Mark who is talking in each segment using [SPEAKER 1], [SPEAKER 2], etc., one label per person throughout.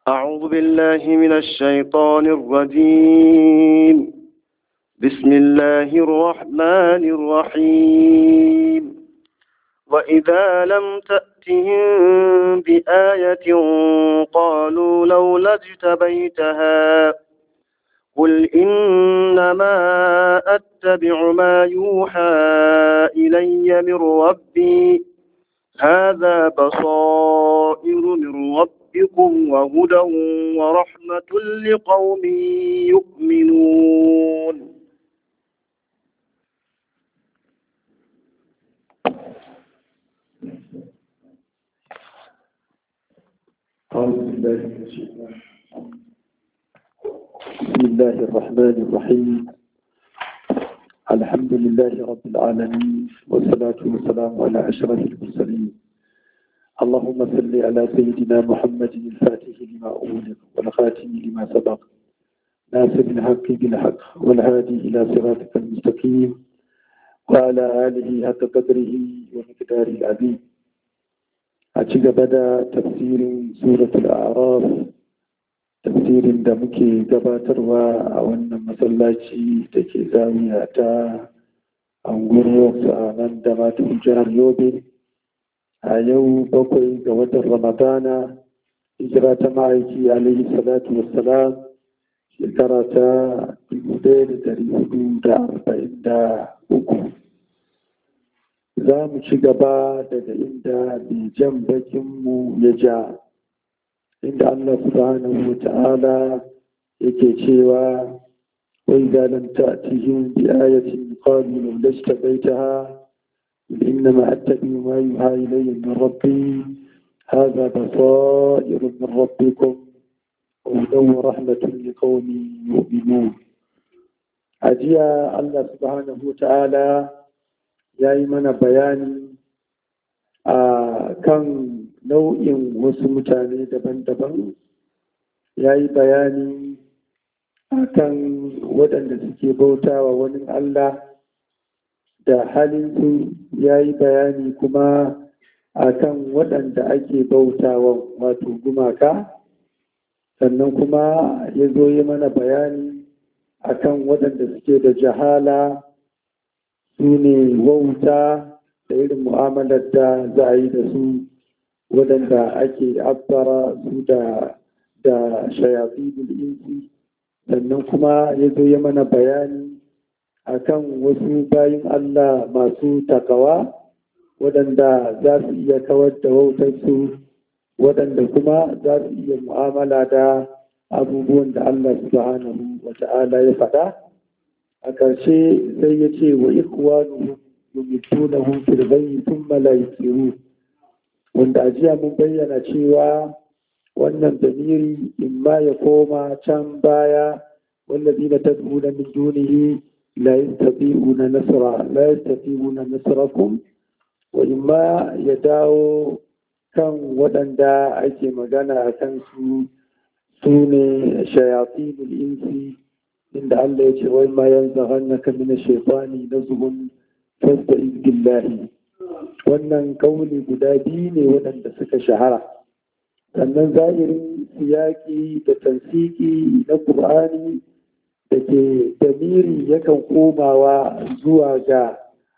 [SPEAKER 1] أعوذ بالله من الشيطان الرجيم بسم الله الرحمن الرحيم وإذا لم تأتهم بآية قالوا لولا اجتبيتها قل إنما أتبع ما يوحى إلي من ربي هذا بصائر من ربكم وهدى ورحمة لقوم يؤمنون
[SPEAKER 2] أعوذ بالله من الشيطان بسم الله الرحمن الرحيم الحمد لله رب العالمين والصلاة والسلام على أشرف المرسلين اللهم صل على سيدنا محمد الفاتح لما أغلق والخاتم لما سبق ناصر الحق بالحق والهادي إلى صراطك المستقيم وعلى آله حق قدره ومقداره العظيم أتيك بدا تفسير سورة الأعراف tafsirin da muke gabatarwa a wannan masallaci da ke zamiya ta anguwar a nan da matan jihar yobe a yau bakwai ga watan ramadana hijira ta ma'aiki alaihi salatu wassalam shekara ta dubu ɗaya da dari hudu da arba'in da uku za mu ci gaba daga inda mai jan bakinmu ya ja inda Allah subhanahu wa ta'ala yake cewa wai da lam ta'tihim bi ayatin qalu law lashtabaitaha innama attabi'u ma yuha ilayya min rabbi hadha basairun min rabbikum وهدى ورحمة لقوم يؤمنون أجيا الله سبحانه وتعالى يا إيمان بياني آه كان nau'in wasu mutane daban-daban ya yi bayani a kan waɗanda suke bautawa wani Allah da halinsu ya yi bayani kuma a kan waɗanda ake bautawa wato gumaka sannan kuma ya zo yi mana bayani a kan waɗanda suke da jahala su ne wauta da irin mu'amalar da za a yi da su waɗanda ake abbara su da da shayafi insi sannan kuma ya zo ya mana bayani akan wasu bayin Allah masu takawa waɗanda za su iya kawar da wautarsu waɗanda kuma za su iya mu'amala da abubuwan da Allah subhanahu wa ta'ala ya faɗa a ƙarshe sai ya ce wa ikwanuhum yumitunahum fil ghayyi thumma la yusirun wanda a jiya mun bayyana cewa wannan damiri in ma ya koma can baya wallazi na tad'una min dunihi la yastati'una nasra la yastati'una nasrakum wa in ma ya dawo kan waɗanda ake magana a kan su su ne shayatinul insi inda Allah ya ce wai ma yanzaghannaka min ash-shaytani nazghun fasta'iz billahi wannan kauli guda biyu ne waɗanda suka shahara sannan zahirin siyaki da tansiki na ƙur'ani da ke damiri yakan komawa zuwa ga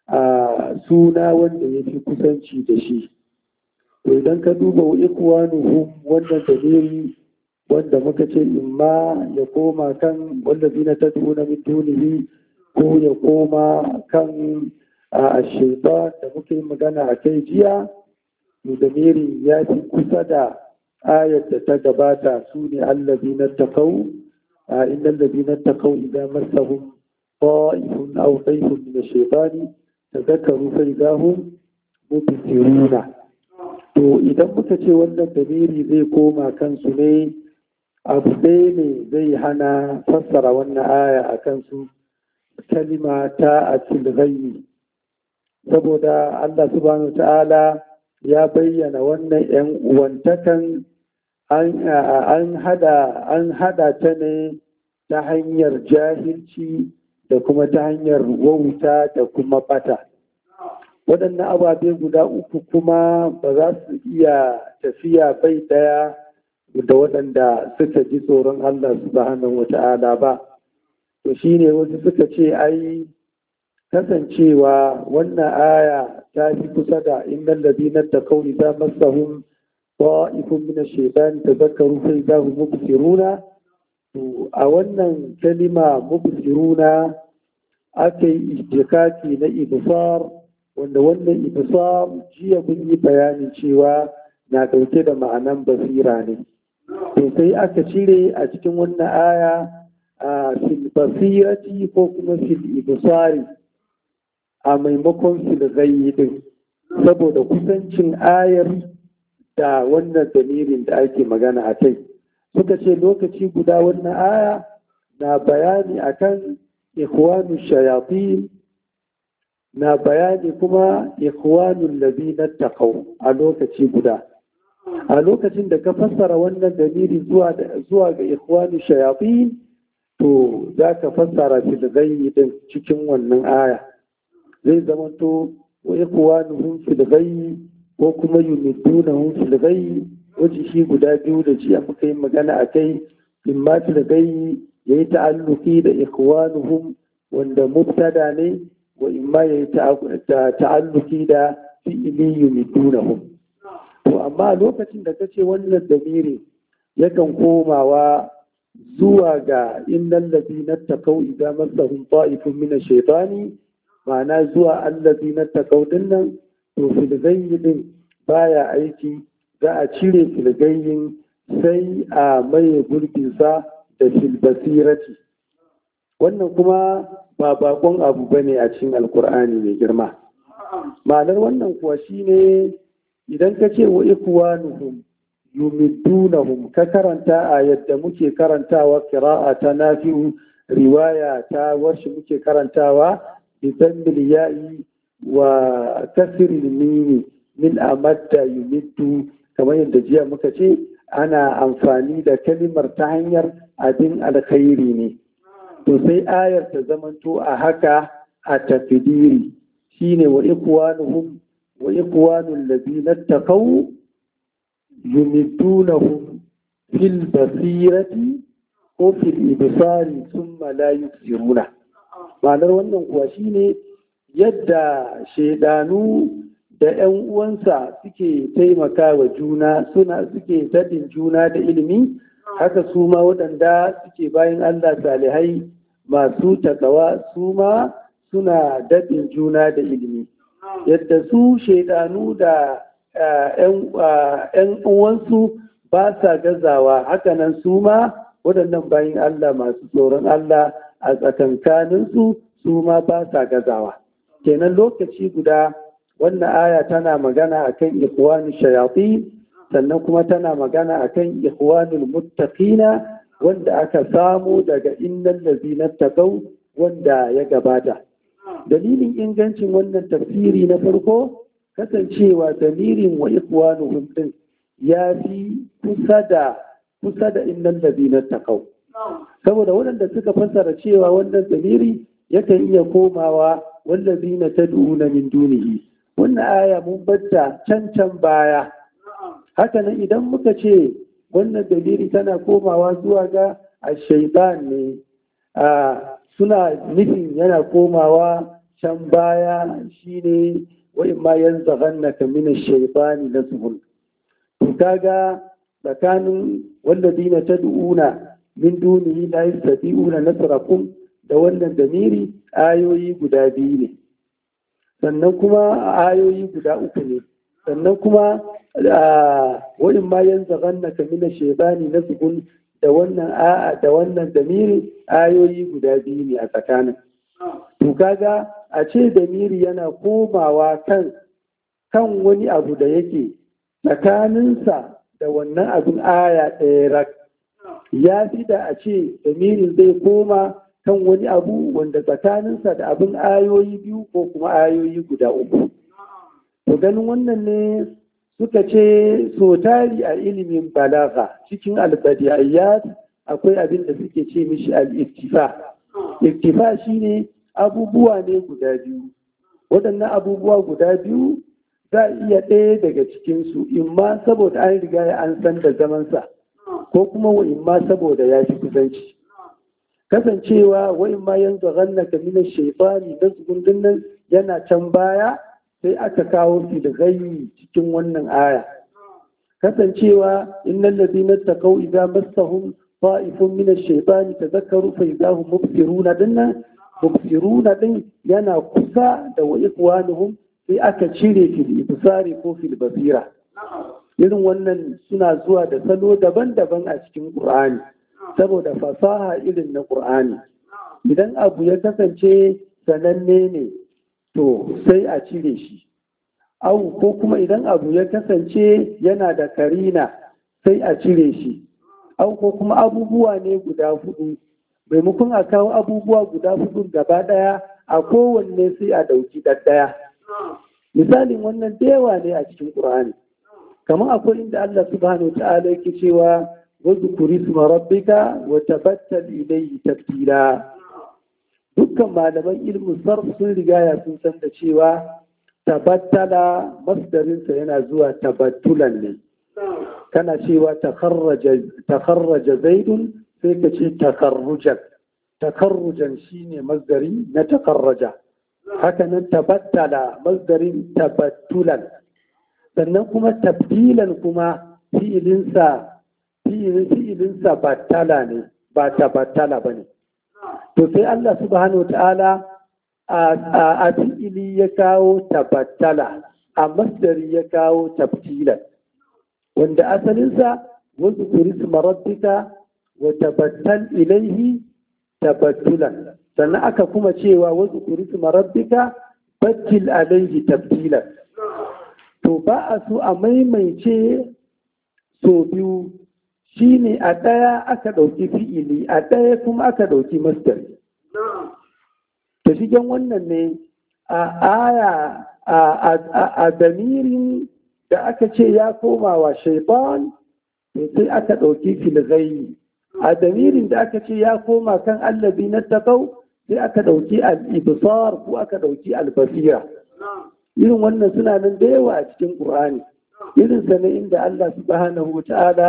[SPEAKER 2] a suna wanda ya fi kusanci da shi to idan ka duba ikwanuhum wannan damiri wanda muka ce imma ya koma kan wanda zina ta tuna min dunihi ko ya koma kan a shaitan da muke magana a kai jiya damiri ya fi kusa da ayat da ta gabata su ne allazi na takau a inda allazi na takau idan masahun ta'ifun aw taifun min shaitani tadhakkaru fa idahum mubsiruna to idan muka ce wannan damiri zai koma kansu ne abu ɗaya ne zai hana fassara wannan aya a kansu kalima ta a ghayi saboda Allah subhanahu ta'ala ya bayyana wannan ‘yan uwantakan an hada ta ne ta hanyar jahilci da kuma ta hanyar wauta da kuma bata waɗannan ababe guda uku kuma ba za su iya tafiya bai ɗaya da waɗanda suka ji tsoron Allah subhanahu wata'ala ba to shine wasu suka ce ai kasancewa wannan aya ta fi kusa da innal ladina taqaw idza massahum ta'ifun min ash-shaytan tadhakkaru fa idza hum mubsiruna to a wannan kalima mubsiruna aka yi istikaki na ibsar wanda wannan ibsar jiya mun yi bayani cewa na dauke da ma'anan basira ne to sai aka cire a cikin wannan aya a fil basirati ko kuma fil ibsari a maimakon fil din saboda kusancin ayar da wannan damirin da ake magana a kai suka ce lokaci guda wannan aya na bayani akan ikhwanu shayatin na bayani kuma ikhwanul ladina taqaw a lokaci guda a lokacin da ka fassara wannan dalili zuwa zuwa ga ikhwanu shayatin to za ka fassara shi da gayyi din cikin wannan aya zai zama to wa ikhwanuhum fil gayyi ko kuma yumidunahum fil gayyi wace shi guda biyu da jiya muka yi magana a kai imma fil gayyi yayi ta'alluqi da ikhwanuhum wanda mubtada ne wa imma yayi ta'alluqi da fi'ili yumidunahum to amma lokacin da kace wannan damiri yakan komawa zuwa ga innal ladina taqaw idza massahum ta'ifun min ash-shaytani ma'ana zuwa allazina taqaw dinnan to fil din baya aiki za a cire filgayin sai a maye gurbinsa da filbasirati wannan kuma ba bakon abu ba ne a cikin alkur'ani mai girma ma'anar wannan kuwa shine idan ka ce wa ikwanuhum yumiddunahum ka karanta a yadda muke karantawa kira'a ta nafi'u riwaya ta warshi muke karantawa bisammil ya'i wa kasril mimi min amadda yumittu kamar yadda jiya muka ce ana amfani da kalimar ta hanyar abin alkhairi ne to sai ayar ta zamanto a haka a tafidiri shine wa ikwanuhum wa ikwanul ladina taqaw yumiddunahum fil basirati ko fil ibsari thumma la yusiruna ma'anar wannan kuwa shine yadda shaidanu da 'yan uwansa suke taimaka wa juna suna suke daɗin juna da ilimi haka su ma waɗanda suke bayan Allah salihai masu takawa su ma suna daɗin juna da ilimi yadda su shaidanu da 'yan uwansu ba sa gazawa hakanan su ma waɗannan bayan Allah masu tsoron Allah a tsakankaninsu su ma ba sa gazawa kenan lokaci guda wannan aya tana magana akan ikhwanu shayatin sannan kuma tana magana akan ikhwanul muttaqina wanda aka samu daga innal ladzina taqaw wanda ya gabata dalilin ingancin wannan tafsiri na farko kasancewa dalilin wa ikhwanuhum din ya fi kusa da kusa da innal ladzina taqaw saboda waɗanda suka fassara cewa wannan dalili yakan iya komawa wallazina tad'una min dunihi wannan aya mun batta can can baya haka nan idan muka ce wannan dalili tana komawa zuwa ga ashaitan ne suna nufin yana komawa can baya shine wa imma yanzaghannaka min ash-shaytani nazghun to kaga tsakanin walladina tad'una min dunihi la yastati'una nasrakum da wannan damiri ayoyi guda biyu ne sannan kuma ayoyi guda uku ne sannan kuma wa'in ma yanzu ganna ka mina shebani na sukun da wannan a'a da wannan damiri ayoyi guda biyu ne a tsakanin to kaga a ce damiri yana komawa kan kan wani abu da yake tsakaninsa da wannan abin aya ɗaya rak ya fi da a ce damirin zai koma kan wani abu wanda tsakaninsa da abin ayoyi biyu ko kuma ayoyi guda uku. To ganin wannan ne suka ce so tari a ilimin balaga cikin albadiyat akwai abin da suke ce mishi al-iktifa. Iktifa shine abubuwa ne guda biyu. Waɗannan abubuwa guda biyu za a iya ɗaya daga cikinsu, imma saboda an riga ya an san da zamansa. ko kuma wa imma saboda ya fi kusanci kasancewa wa imma yanzu ganna ka mina shaitani da gundun nan yana can baya sai aka kawo shi da gayi cikin wannan aya kasancewa innal ladina taqaw idza massahum ta'ifun min ash-shaytani tadhakkaru fa idza hum mubsiruna dinnan mubsiruna din yana kusa da wa ikwanuhum sai aka cire fil ibsari ko fil basira irin wannan suna zuwa da salo daban-daban a cikin Qur'ani saboda fasaha irin na Qur'ani idan abu ya kasance sananne ne to sai a cire shi au ko kuma idan abu ya kasance yana da karina sai a cire shi au ko kuma abubuwa ne guda hudu maimakon a kawo abubuwa guda hudu gaba daya a kowanne sai a dauki ɗaɗɗaya misalin wannan da yawa ne a cikin ƙur'ani kamar akwai inda Allah subhanahu ta'ala yake cewa واذكر اسم ربك وتبتل إليه تبتيلا dukkan malaman ilmin sarf sun rigaya sun san da cewa tabattala masdarinsa yana zuwa tabattulan ne kana cewa takarraja zaidun sai ka ce takarrujan takarrujan shine masdari na takarraja hakanan tabattala masdarin tabattulan sannan kuma tabdilan kuma fi'ilinsa fi'ilinsa battala ne ba tabattala ba ne to sai Allah subhanahu wa ta'ala a fi'ili ya kawo tabattala a masdari ya kawo tabtilan wanda asalinsa wasu kurisma rabbika wa tabattal ilaihi tabattulan sannan aka kuma cewa wasu kurisma rabbika battil alaihi tabtilan to ba a so a maimaice so biyu shi ne a ɗaya aka ɗauki fi'ili a ɗaya kuma aka ɗauki masdar ta shigen wannan ne a aya a damirin da aka ce ya koma wa shaitan sai aka ɗauki filgayi a damirin da aka ce ya koma kan allabi na taƙau sai aka ɗauki al'ibisar ko aka ɗauki albasira irin wannan suna nan da yawa a cikin ƙur'ani irin sa ne inda Allah subhanahu wa ta'ala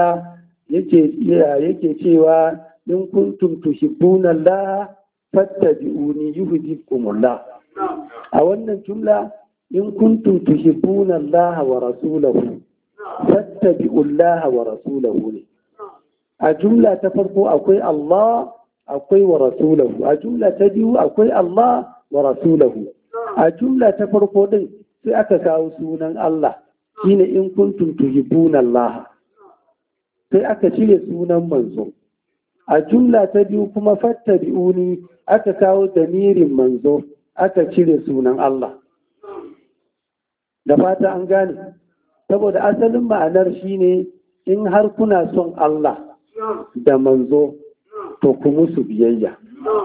[SPEAKER 2] yake cewa in kuntum tuhibbuna Allah fattabi'uni yuhibbukumullah a wannan jumla in kuntum tuhibbuna Allah wa rasulahu fattabi'u Allah wa rasulahu ne a jumla ta farko akwai Allah akwai wa rasulahu a jumla ta biyu akwai Allah wa rasulahu a jumla ta farko din sai aka kawo sunan Allah shine in kuntum tuhibbuna Allah sai aka cire sunan manzo a jumla ta biyu kuma fattabi'uni aka kawo damirin manzo aka cire sunan Allah da fata an gane saboda asalin ma'anar shine in har kuna son Allah da manzo to ku musu biyayya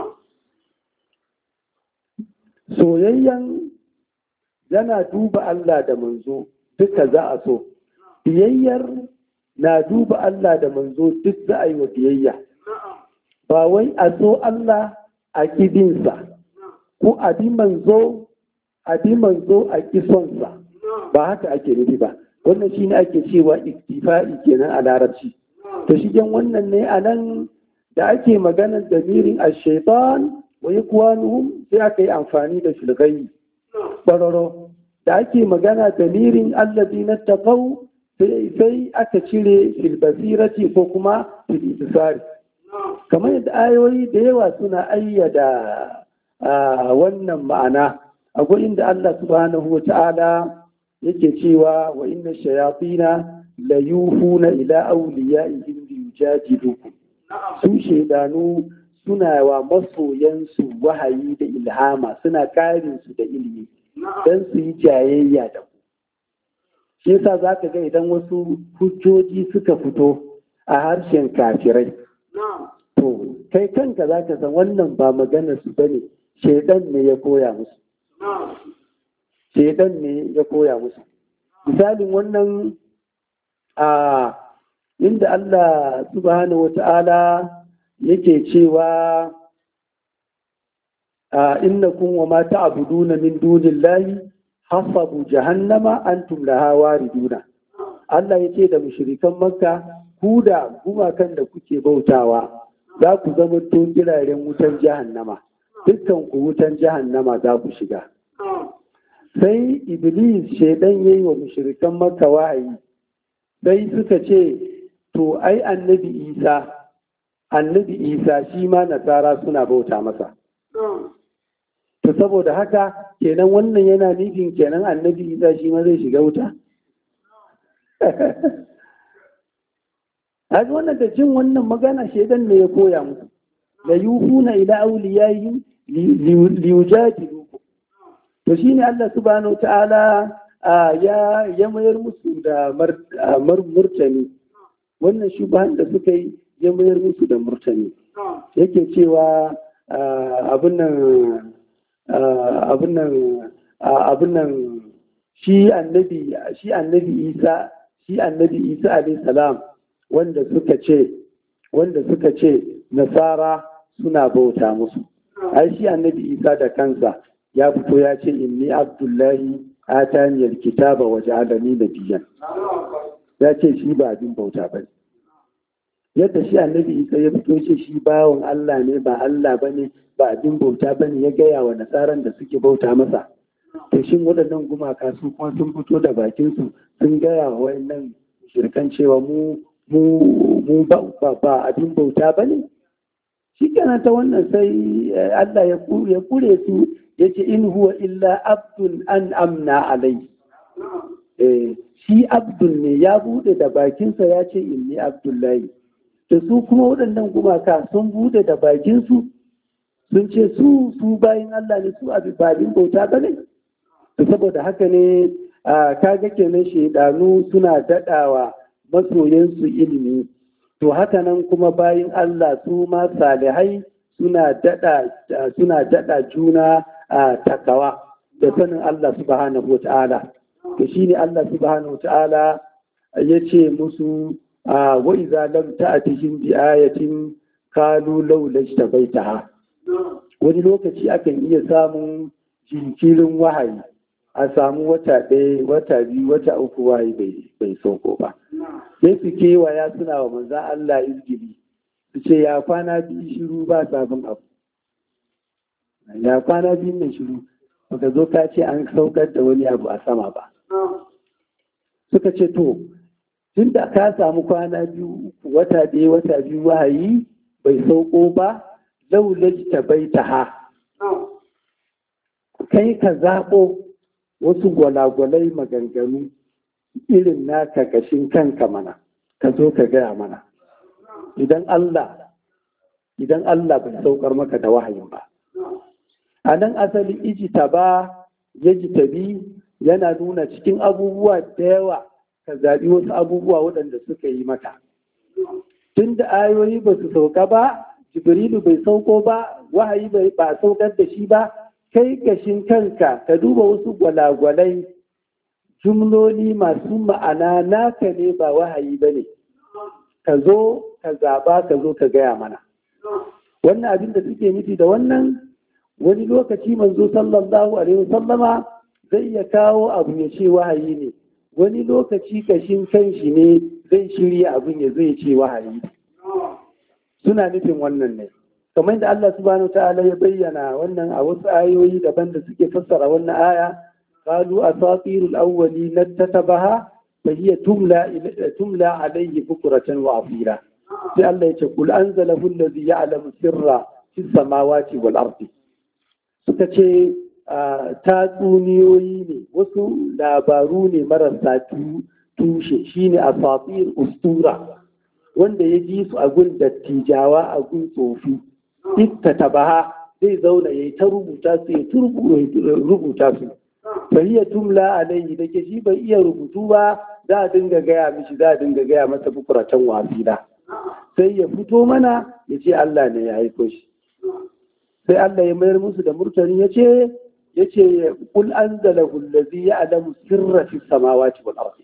[SPEAKER 2] soyayyan yana duba Allah da manzo duka za a so biyayyar na duba Allah da manzo duk za a yi wa biyayya ba wai a so Allah a kidinsa ko a bi manzo a bi manzo a kisonsa ba haka ake nufi ba wannan shi ne ake cewa iktifa'i kenan a larabci to shigen wannan ne a nan da ake maganar damirin a shaitan wa ikwanuhum sai aka yi amfani da shilgayi ɓararo da ake magana damirin allazi na taƙau sai aka cire filbasirati ko kuma filisari kamar yadda ayoyi da yawa suna ayyada wannan ma'ana akwai inda Allah subhanahu wa ta'ala yake cewa wa inna shayatina la yuhuna ila awliyaihim li yujadilukum su shaidanu suna wa masoyansu wahayi da ilhama suna karin su da ilimi don su yi jayayya da ku shi yasa za ka ga idan wasu hujjoji suka fito a harshen kafirai to kai kanka za ka san wannan ba maganar su bane shaidan ne ya koya musu shaidan ne ya koya musu misalin wannan a inda Allah subhanahu wata'ala yake cewa innakum wa ma ta'buduna min dunillahi hasabu jahannama antum laha wariduna Allah yace da mushrikan makka ku da gumakan da kuke bautawa za ku zama tun kiraren wutan jahannama dukkan ku wutan jahannama za ku shiga sai iblis shaidan ya yi wa mushrikan maka wahayi sai suka ce to ai annabi isa annabi isa shi ma nasara suna bauta masa to saboda haka kenan wannan yana nufin kenan annabi isa shi ma zai shiga wuta Haji wannan da jin wannan magana shaidan ne ya koya musu la yufuna ila awliyaihim liyujadilu to shine Allah subhanahu ta'ala ya ya mayar musu da murtani wannan shubahan da suka yi ya mayar musu da murtani yake cewa abin nan abin nan abin nan shi annabi shi annabi Isa shi annabi Isa alayhi salam wanda suka ce wanda suka ce nasara suna bauta musu ai shi annabi Isa da kansa ya fito ya ce inni abdullahi atani alkitaba wa ja'alani nabiyyan ya ce shi ba abin bauta ba yadda shi annabi Isa ya fito ce shi bawon Allah ne ba Allah bane ba abin bauta bane ya gaya wa nasaran da suke bauta masa to shin waɗannan gumaka su kuma sun fito da bakin su sun gaya wa wayannan shirkan cewa mu mu ba abin bauta bane shi kenan ta wannan sai Allah ya kure su ya ce in huwa illa abdun an amna alai shi abdul ne ya bude da bakinsa ya ce inni abdullahi da su kuma waɗannan gumaka sun bude da bakinsu sun ce su su bayan Allah ne su abin babin bauta ba ne saboda haka ne kaga kenan shaidanu suna daɗawa masoyansu ilimi to haka nan kuma bayan Allah su ma salihai suna daɗa juna a takawa da sanin Allah subhanahu wa ta'ala to shine Allah subhanahu wa ta'ala ya ce musu wa iza lam ta'tihim bi ayatin qalu law lajtabaitaha wani lokaci akan iya samun jinkirin wahayi a samu wata ɗaya wata biyu wata uku wahayi bai sauko ba sai su kewaya suna wa manzan Allah izgili su ce ya kwana biyu shiru ba sabon abu ya kwana biyu mai shiru baka zo ka ce an saukar da wani abu a sama ba suka ce to tun da ka samu kwana biyu wata ɗaya wata biyu wahayi bai sauko ba laulaji ta bai ta ha kai ka zaɓo wasu gwalagwalai maganganu irin naka kashin kanka mana ka zo ka gaya mana idan Allah idan Allah bai saukar maka da wahayin ba a nan asali ijita ba ya jitabi yana nuna cikin abubuwa da yawa ka zaɓi wasu abubuwa waɗanda suka yi maka tun da ayoyi ba su sauka ba jibrilu bai sauko ba wahayi ba saukar da shi ba kai kashin kanka ka duba wasu gwalagwalai jumloli masu ma'ana naka ne ba wahayi ba ne ka zo ka zaɓa ka zo ka gaya mana wannan abin da suke nufi da wannan wani lokaci manzo sallallahu alaihi wasallama zai iya kawo abu ya ce wahayi ne wani lokaci kashin kanshi ne zai shirya abin ya zai ce wahayi suna nufin wannan ne kamar da Allah subhanahu ta'ala ya bayyana wannan a wasu ayoyi daban da suke fassara wannan aya qalu asatirul awwali nattatabaha fa hiya tumla tumla alayhi bukratan wa asira sai Allah ya ce kul anzalahu allazi ya'lamu sirra fis samawati wal ardi suka ce tatsuniyoyi ne wasu labaru ne marasa tushe shine asatir ustura wanda ya ji su a gun dattijawa a gun tsofi ita tabaha zai zauna ya yi ta rubuta su ya rubuta su fahiyar tumla alayhi da ke shi bai iya rubutu ba za a dinga gaya mishi za a dinga gaya masa bukuratan wasila sai ya fito mana ya ce Allah ne ya haifo shi sai Allah ya mayar musu da murtani ya ce ya ce kul anzalahu allazi ya'lamu sirra fis samawati wal ardi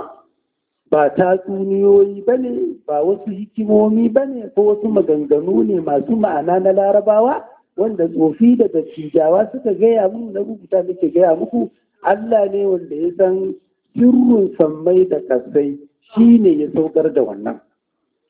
[SPEAKER 2] ba tatsuniyoyi ba ne ba wasu hikimomi ba ne ko wasu maganganu ne masu ma'ana na larabawa wanda tsofi da dattijawa suka gaya mun na rubuta nake gaya muku Allah ne wanda ya san sirrin sammai da kasai shi ne ya saukar da wannan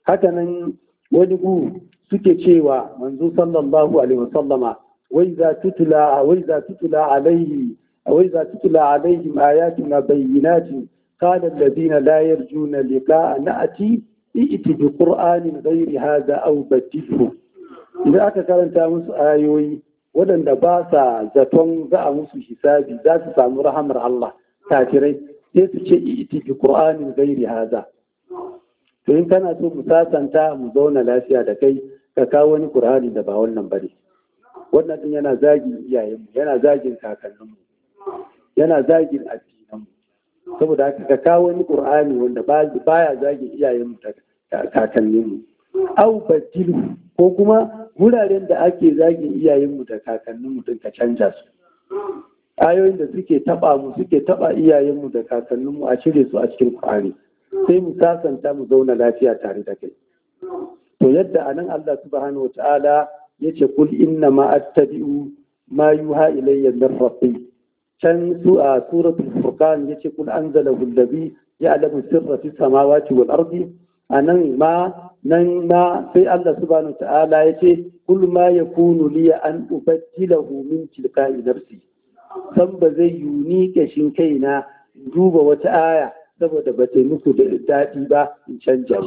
[SPEAKER 2] hakanan wani gu suke cewa manzo sallallahu alaihi wasallama wai za tutula wai za tutula alaihi wai za tutula alaihim ayatuna bayyinatin قال الذين لا يرجون لقاء نأتي ائت بقرآن غير هذا أو بدله إذا aka karanta musu ayoyi waɗanda ba sa zaton za a musu hisabi za su samu rahamar Allah kafirai sai su ce iti bi Qur'anin gairi haza to in kana so mu sasanta mu zauna lafiya da kai ka kawo wani Qur'ani da ba wannan bane wannan din yana zagin iyayenmu yana zagin kakanninmu yana zagin addinanmu saboda haka ka kawo wani Qur'ani wanda baya zagin iyayenmu da kakanninmu au badilu ko kuma wuraren da ake zagin iyayenmu da kakanninmu din ka canja su ayoyin da suke taba mu suke taba iyayenmu da kakanninmu a cire su a cikin Qur'ani sai mu sasanta mu zauna lafiya tare da kai to yadda anan Allah subhanahu wataala yace kul inna ma attabi'u ma yuha ilayya min rabbi can su a suratul furqan yace kul anzalahu allazi ya'lamu sirra fis samawati wal ardi anan ma nan ma sai Allah subhanahu ta'ala ya ce kul ma yakunu li an ubaddilahu min tilqa'i nafsi san ba zai yuni kashin kaina duba wata aya saboda ba ta muku da daɗi ba in canja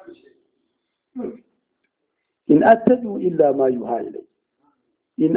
[SPEAKER 2] shi in attabi'u illa ma yuha ilai in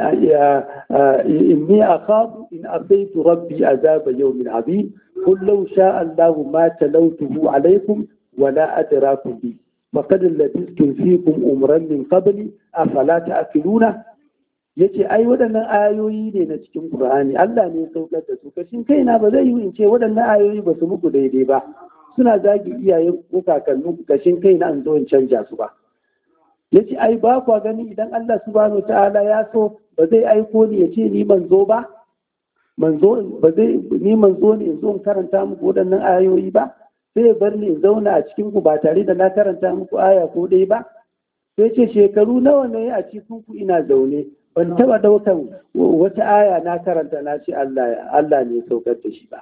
[SPEAKER 2] inni akhafu in asaitu rabbi azaba yawmin azim qul law sha'a Allahu ma talawtuhu alaykum ولا أدراكم به فقد لبثتم فيكم أمرا من قبل أفلا تأكلون yace ai waɗannan ayoyi ne na cikin Qur'ani Allah ne ya saukar da su kashin kaina ba zai yi in ce waɗannan ayoyi ba su muku daidai ba suna zagi iyaye ko kakannin kashin kaina an zo in canja su ba yace ai ba kwa gani idan Allah subhanahu ta'ala ya so ba zai aiko ni ya ce ni manzo ba manzo ba zai ni manzo ne in zo in karanta muku waɗannan ayoyi ba sai bar ni zauna a cikin ku ba tare da na karanta muku aya ko dai ba sai ce shekaru nawa ne a cikin ku ina zaune ban taba daukan wata aya na karanta na ce Allah Allah ne saukar da shi ba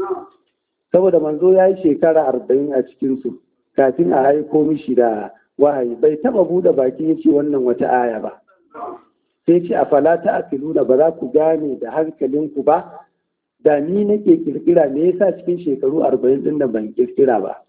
[SPEAKER 2] saboda manzo ya yi shekara arba'in a cikin su kafin a haiko mishi da wahayi bai taba bude baki ya ce wannan wata aya ba sai ce a fala ta akiluna ba za ku gane da hankalinku ba da ni nake kirkira me yasa cikin shekaru arba'in din da ban kirkira ba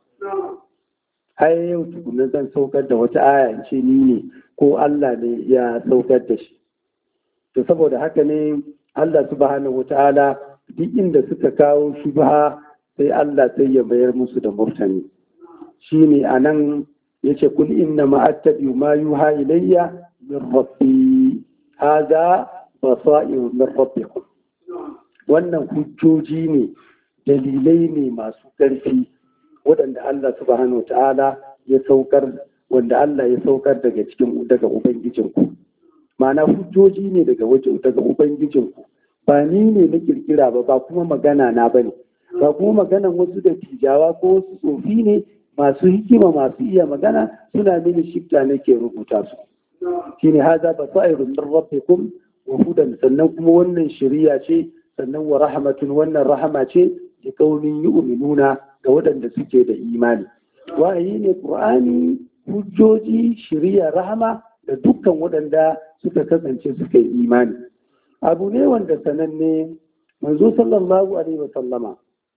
[SPEAKER 2] har yau tukunan zan saukar da wata aya in ce ni ne ko Allah ne ya saukar da shi to saboda haka ne Allah subhanahu wata'ala duk inda suka kawo shubha sai Allah sai ya bayar musu da murtani shine anan yace kul inna ma attabi ma yuha ilayya min rabbi hada basairu min rabbikum wannan hujjoji ne dalilai ne masu ƙarfi waɗanda Allah subhanahu wa ta'ala ya saukar wanda Allah ya saukar daga cikin daga ubangijinku ma'ana hujjoji ne daga waje daga ubangijinku ba ni ne na kirkira ba ba kuma magana na bane ba kuma maganan wasu da tijawa ko wasu tsofi ne masu hikima masu iya magana suna mini shifta nake rubuta su shine haza basairun min rabbikum wa hudan sannan kuma wannan shari'a ce sannan wa rahmatun wannan rahama ce da kaunin yu'minuna ga waɗanda suke da imani wahayi ne qur'ani hujjoji shari'a rahama da dukkan waɗanda suka kasance suka yi imani abu ne wanda sananne manzo sallallahu alaihi wa sallama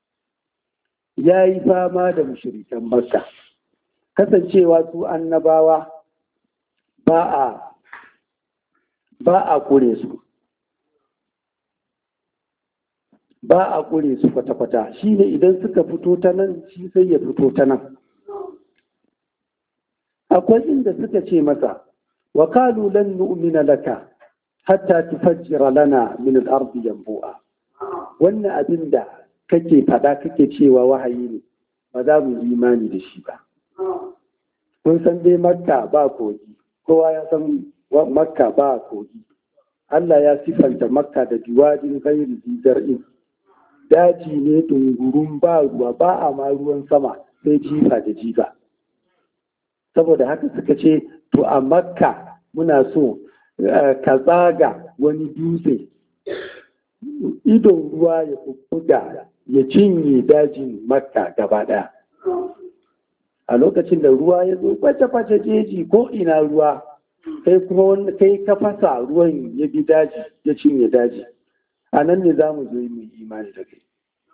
[SPEAKER 2] ya yi fama da mushrikan makka kasancewa su annabawa ba a ba a kure su ba a kure su kwata-kwata shi ne idan suka fito ta nan shi sai ya fito ta nan akwai inda suka ce masa wa kalu lan nu'mina laka hatta tufajjira lana min al-ardi yanbu'a wannan abin da kake fada kake cewa wahayi ne ba za mu yi imani da shi ba kun san dai makka ba kogi kowa ya san makka ba kogi Allah ya sifanta makka da diwadin gairi zar'in daji ne dungurun ba ruwa ba a ma ruwan sama sai jifa da jifa saboda haka suka ce to a makka muna so ka tsaga wani dutse idon ruwa ya bubbuga ya cinye dajin makka gaba ɗaya a lokacin da ruwa ya zo kwace-kwace jeji ko ina ruwa kai kuma wani kai ka fasa ruwan ya bi daji ya cinye daji a nan ne za mu zo mu imani da kai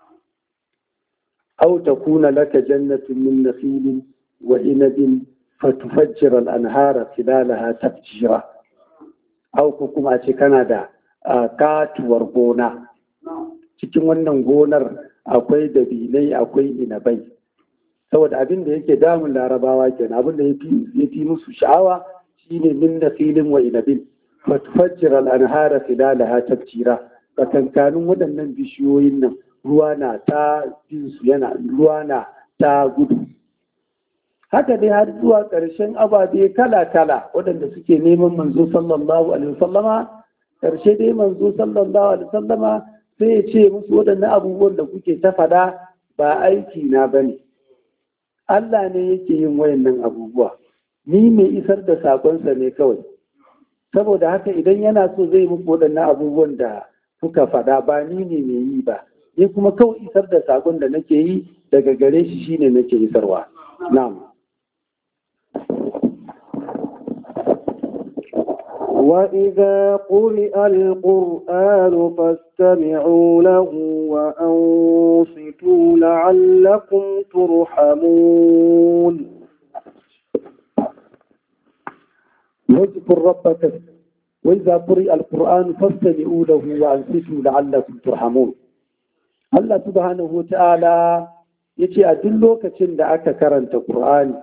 [SPEAKER 2] أو تكون لك جنة من نخيل وعنب فتفجر الأنهار خلالها تفجيرا أو كما كان دا katuwar gona cikin wannan gonar akwai dabinai akwai inabai saboda abin da yake damun larabawa kenan abin da ya fi musu sha'awa shine min da filin wa inabin fatfajjir al'anhara filalaha tafjira tsakankanin waɗannan bishiyoyin nan ruwa na ta su yana ruwa na ta gudu haka dai har zuwa ƙarshen ababe kala-kala waɗanda suke neman manzo sallallahu alaihi wasallama ƙarshe dai manzo sallallahu alaihi wasallama sai ya ce musu waɗannan abubuwan da kuke ta faɗa ba aiki na bane Allah ne yake yin wayannan abubuwa ni mai isar da sakonsa ne kawai saboda haka idan yana so zai muku waɗannan abubuwan da kuka faɗa ba ni ne mai yi ba ni kuma kawai isar da sakon da nake yi daga gare shi shine nake isarwa na'am
[SPEAKER 1] وإذا قرئ القرآن فاستمعوا له وأنصتوا لعلكم ترحمون
[SPEAKER 2] واذكر ربك وإذا قرئ القرآن فاستمعوا له وأنصتوا لعلكم ترحمون Allah subhanahu wa ta'ala ya ce a duk lokacin da aka karanta Ƙur'ani,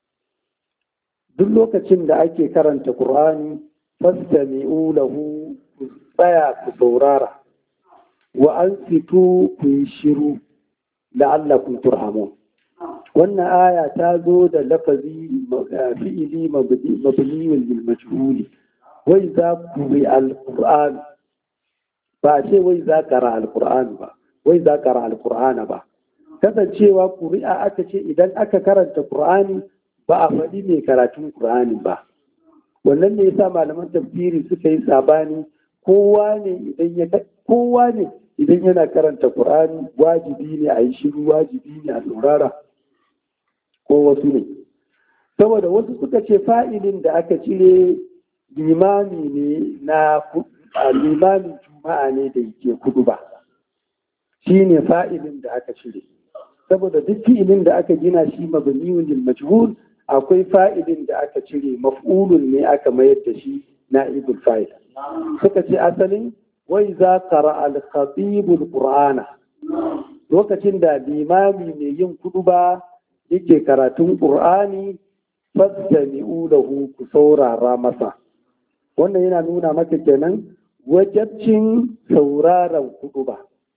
[SPEAKER 2] duk lokacin da ake karanta Ƙur'ani, fastami'u lahu ku tsaya ku saurara, wa an fito ku yi shiru la'allakum turhamun. Wannan aya ta zo da lafazi fi'ili mabniyun lil majhuli wai za ku bi al-Qur'an ba ce wai za kara al-Qur'an ba. wai za ƙara alƙur'ana ba kasancewa ƙuri'a aka ce idan aka karanta ƙur'ani ba a faɗi mai karatun ƙur'ani ba wannan ne yasa malaman tafsiri suka yi sabani kowa ne idan ya kowa ne idan yana karanta ƙur'ani wajibi ne a yi shiru wajibi ne a saurara ko wasu ne saboda wasu suka ce fa'ilin da aka cire limami ne na limamin juma'a ne da yake kudu ba shi ne fa'ilin da aka cire saboda duk fi'ilin da aka gina shi mabniyun lil majhul akwai fa'ilin da aka cire maf'ulun ne aka mayar da shi na'ibul fa'il suka ce asalin wai za qara al khatibul qur'ana lokacin da limami mai yin kuduba yake karatun qur'ani fastami'u lahu ku saurara masa wannan yana nuna maka kenan wajabcin sauraron kuduba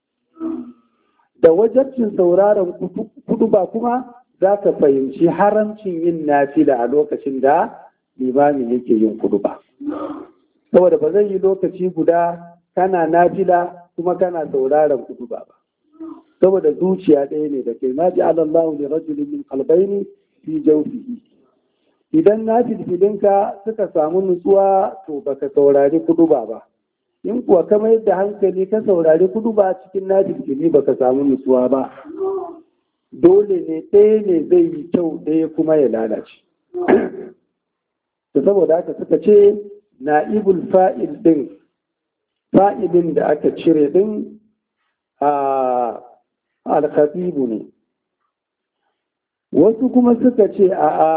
[SPEAKER 2] da wajabcin sauraron kudu ba kuma za ka fahimci haramcin yin nafila a lokacin da limamin yake yin kudu ba. Saboda ba zai yi lokaci guda kana nafila kuma kana sauraron kudu ba ba. Saboda zuciya ɗaya ne da kai ma ji alallahu ne rajulun min qalbayni fi jawfihi. Idan na filfilinka suka samu nutsuwa to baka saurari kudu ba ba. in kuwa ka mayar da hankali ka saurari kudu ba cikin najirgini ba ka samu nutsuwa ba dole ne ɗaya ne zai yi kyau ɗaya kuma ya lalace da saboda haka suka ce na'ibul fa'il ɗin fa'ilin da aka cire ɗin a alkhatibu ne wasu kuma suka ce a a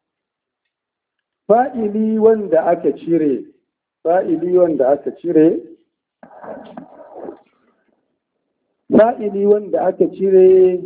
[SPEAKER 2] fa'ili wanda aka cire fa'ili wanda aka cire fa'ili wanda aka cire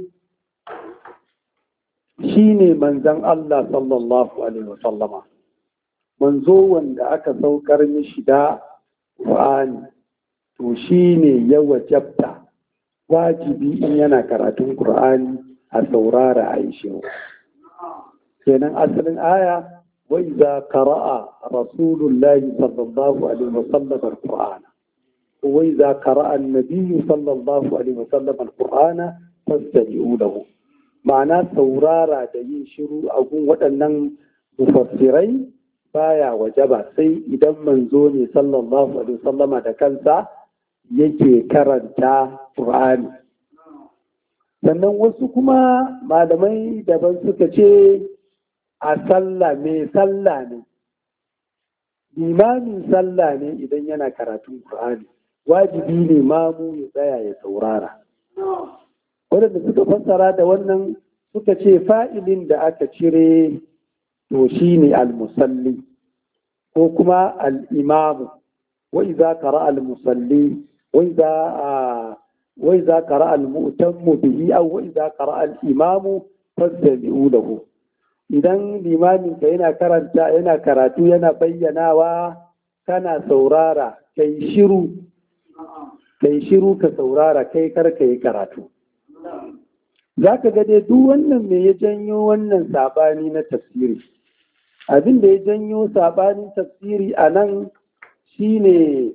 [SPEAKER 2] shi ne manzan Allah sallallahu Alaihi wasallama manzo wanda aka saukar mishi da Qur'ani to shi ne ya wajabta wajibi in yana karatun Qur'ani a saurara a yi shiru kenan asalin aya وإذا قرأ رسول الله صلى الله عليه وسلم القرآن وإذا قرأ النبي صلى الله عليه وسلم القرآن فاستمعوا له معنى saurara da yin shiru a gun waɗannan mufassirai baya wajaba sai idan manzo ne sallallahu alaihi wasallama da kansa yake karanta Qur'ani sannan wasu kuma malamai daban suka ce a sallah mai sallah ne limamin sallah ne idan yana karatun Qur'ani wajibi ne mamu ya tsaya ya saurara waɗanda suka fassara da wannan suka ce fa'ilin da aka cire to shi ne al-musalli ko kuma al-imamu wa iza qara al-musalli wa iza wa iza qara al-mu'tammu bihi aw wa iza qara al-imamu fastami'u lahu idan limamin ka yana karanta yana karatu yana bayyanawa kana saurara kai shiru kai shiru ka saurara kai karka yi karatu za ka ga dai duk wannan me ya janyo wannan sabani na tafsiri abin da ya janyo sabanin tafsiri a nan shine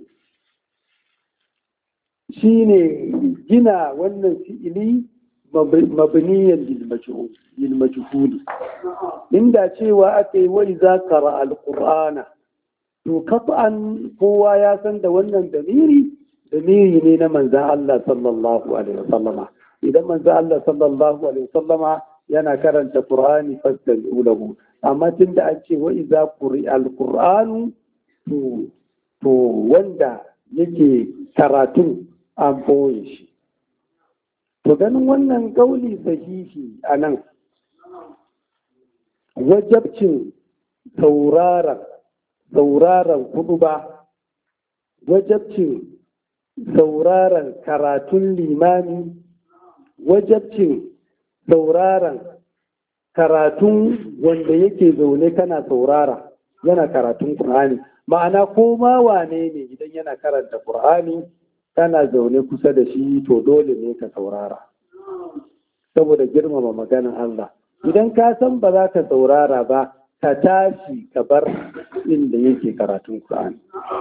[SPEAKER 2] shine gina wannan fi'ili mabniyan lil majhuli inda cewa aka yi wai za kara alqur'ana to kafan kowa ya san da wannan damiri damiri ne na manzan Allah sallallahu alaihi wasallama idan manzan Allah sallallahu alaihi wasallama yana karanta qur'ani fastami'u lahu amma tunda an ce wa iza quri alqur'anu to to wanda yake karatun an boye shi To ganin wannan gauli sahihi a nan, wajabcin sauraron sauraron kudu ba, wajabcin sauraron karatun limani, wajabcin sauraron karatun wanda yake zaune kana saurara yana karatun Kur'ani. Ma'ana ko ma wane ne idan yana karanta Kur'ani kana zaune kusa da shi to dole ne ka saurara saboda girmama maganin Allah idan ka san ba za ka saurara ba ka tashi ka bar inda yake karatun Qur'ani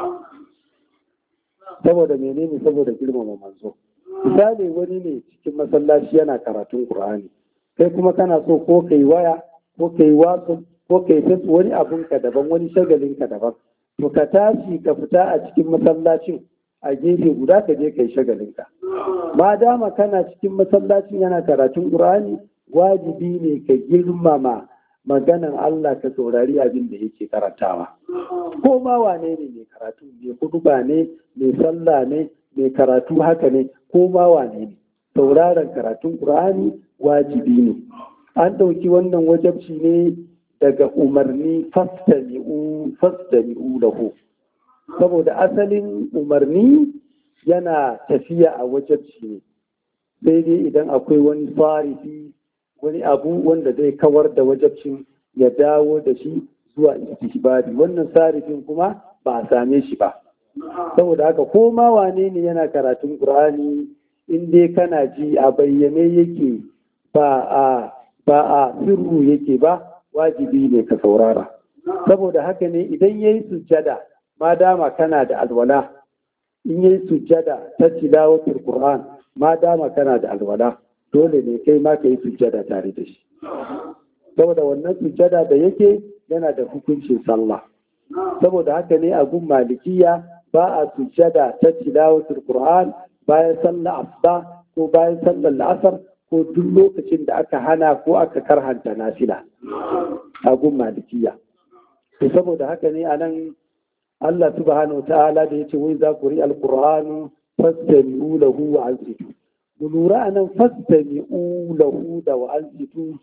[SPEAKER 2] saboda menene saboda girmama manzo misali wani ne cikin masallaci yana karatun Qur'ani kai kuma kana so ko kai waya ko kai wasu ko kai tafi wani abun ka daban wani shagalin ka daban to ka tashi ka fita a cikin masallacin a gefe guda ka je kai shagalinka ma dama kana cikin masallacin yana karatun qur'ani wajibi ne ka girmama maganan Allah ka saurari abin da yake karantawa ko ma wane ne mai karatu mai kuduba ne mai sallah ne mai karatu haka ne ko ma wane ne sauraron karatun qur'ani wajibi ne an ɗauki wannan wajabci ne daga umarni fastami'u fastami'u lahu saboda asalin umarni yana tafiya a wajabci ne sai dai idan akwai wani farifi wani abu wanda zai kawar da wajabcin ya dawo da shi zuwa istihbabi wannan sarifin kuma ba a same shi ba saboda haka ko ma wane ne yana karatun qur'ani in dai kana ji a bayyane yake ba a ba a sirru yake ba wajibi ne ka saurara saboda haka ne idan yayi sujjada ma dama kana da alwala in yi sujjada ta tilawatul Qur'an ma dama kana da alwala dole ne kai ma ka yi sujjada tare da shi saboda wannan sujjada da yake yana da hukuncin sallah saboda haka ne a gun malikiya ba a sujjada ta tilawatul Qur'an bayan sallar asuba ko bayan sallar la'asar ko duk lokacin da aka hana ko aka karhanta nafila a gun malikiya to saboda haka ne a nan Allah subhanahu wa ta'ala da ya ce wai za ku ri alƙur'anu fastami'u lahu wa ansitu mu lura a nan fastami'u lahu da wa ansitu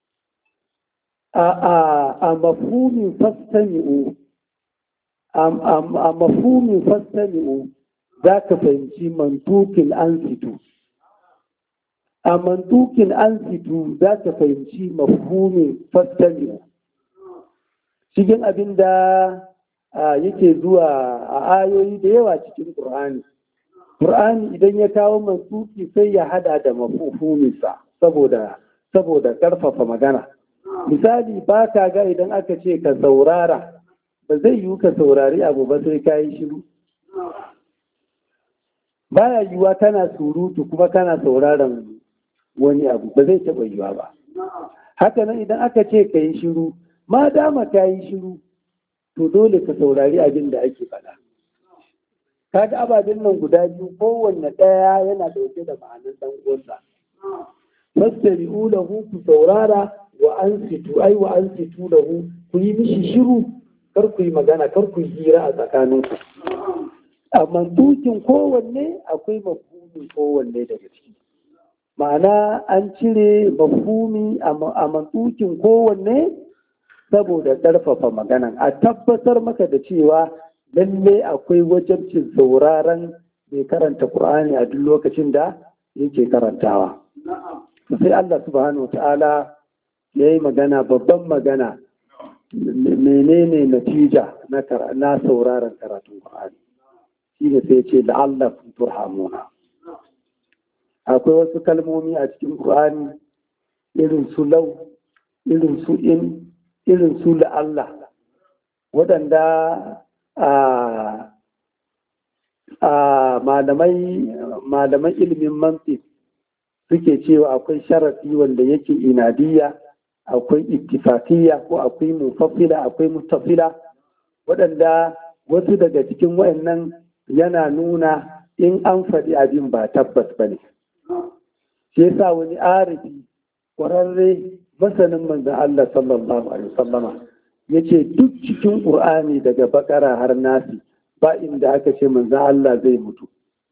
[SPEAKER 2] a a a mafhumin fastami'u a mafhumin fastami'u za ka fahimci mantukin ansitu a mantukin ansitu za ka fahimci mafhumin fastami'u cikin abin da yake zuwa a ayoyi da yawa cikin Qur'ani. Qur'ani idan ya kawo mansuki sai ya hada da mafuhuminsa saboda saboda karfafa magana. Misali ba ka ga idan aka ce ka saurara ba zai yiwu ka saurari abu ba sai ka yi shiru. Baya yiwuwa kana surutu kuma kana sauraron wani abu ba zai taɓa yiwuwa ba. Haka nan idan aka ce ka yi shiru, ma dama ka yi shiru, to dole ka saurari abin da ake faɗa. Kaga ababen nan guda biyu kowanne ɗaya yana ɗauke da ma'anar ɗan uwansa. fastami'u lahu ku saurara wa ansitu ai wa ansitu lahu ku yi mishi shiru kar ku yi magana kar ku yi hira a tsakaninku a mantukin kowanne akwai mafhumin kowanne daga ciki ma'ana an cire mafhumi a mantukin kowanne saboda ƙarfafa maganan a tabbatar maka da cewa lalle akwai wajabcin sauraron mai karanta Qur'ani a duk lokacin da yake karantawa sai Allah subhanahu ta'ala ya yi magana babban magana menene natija na sauraron karatun Qur'ani shi ne sai ce la'allakum turhamuna akwai wasu kalmomi a cikin Qur'ani irin su lau irin su in irin su la'alla waɗanda a malaman ilimin mantik suke cewa akwai sharafi wanda yake inadiyya akwai ittifaqiyya ko akwai mufassila akwai mustafila waɗanda wasu daga cikin wayannan yana nuna in an faɗi abin ba tabbas ba ne shi yasa wani arifi ƙwararre masanin manzan Allah sallallahu alaihi wasallama ya ce duk cikin ƙur'ani daga bakara har nasi ba inda aka ce manzan Allah zai mutu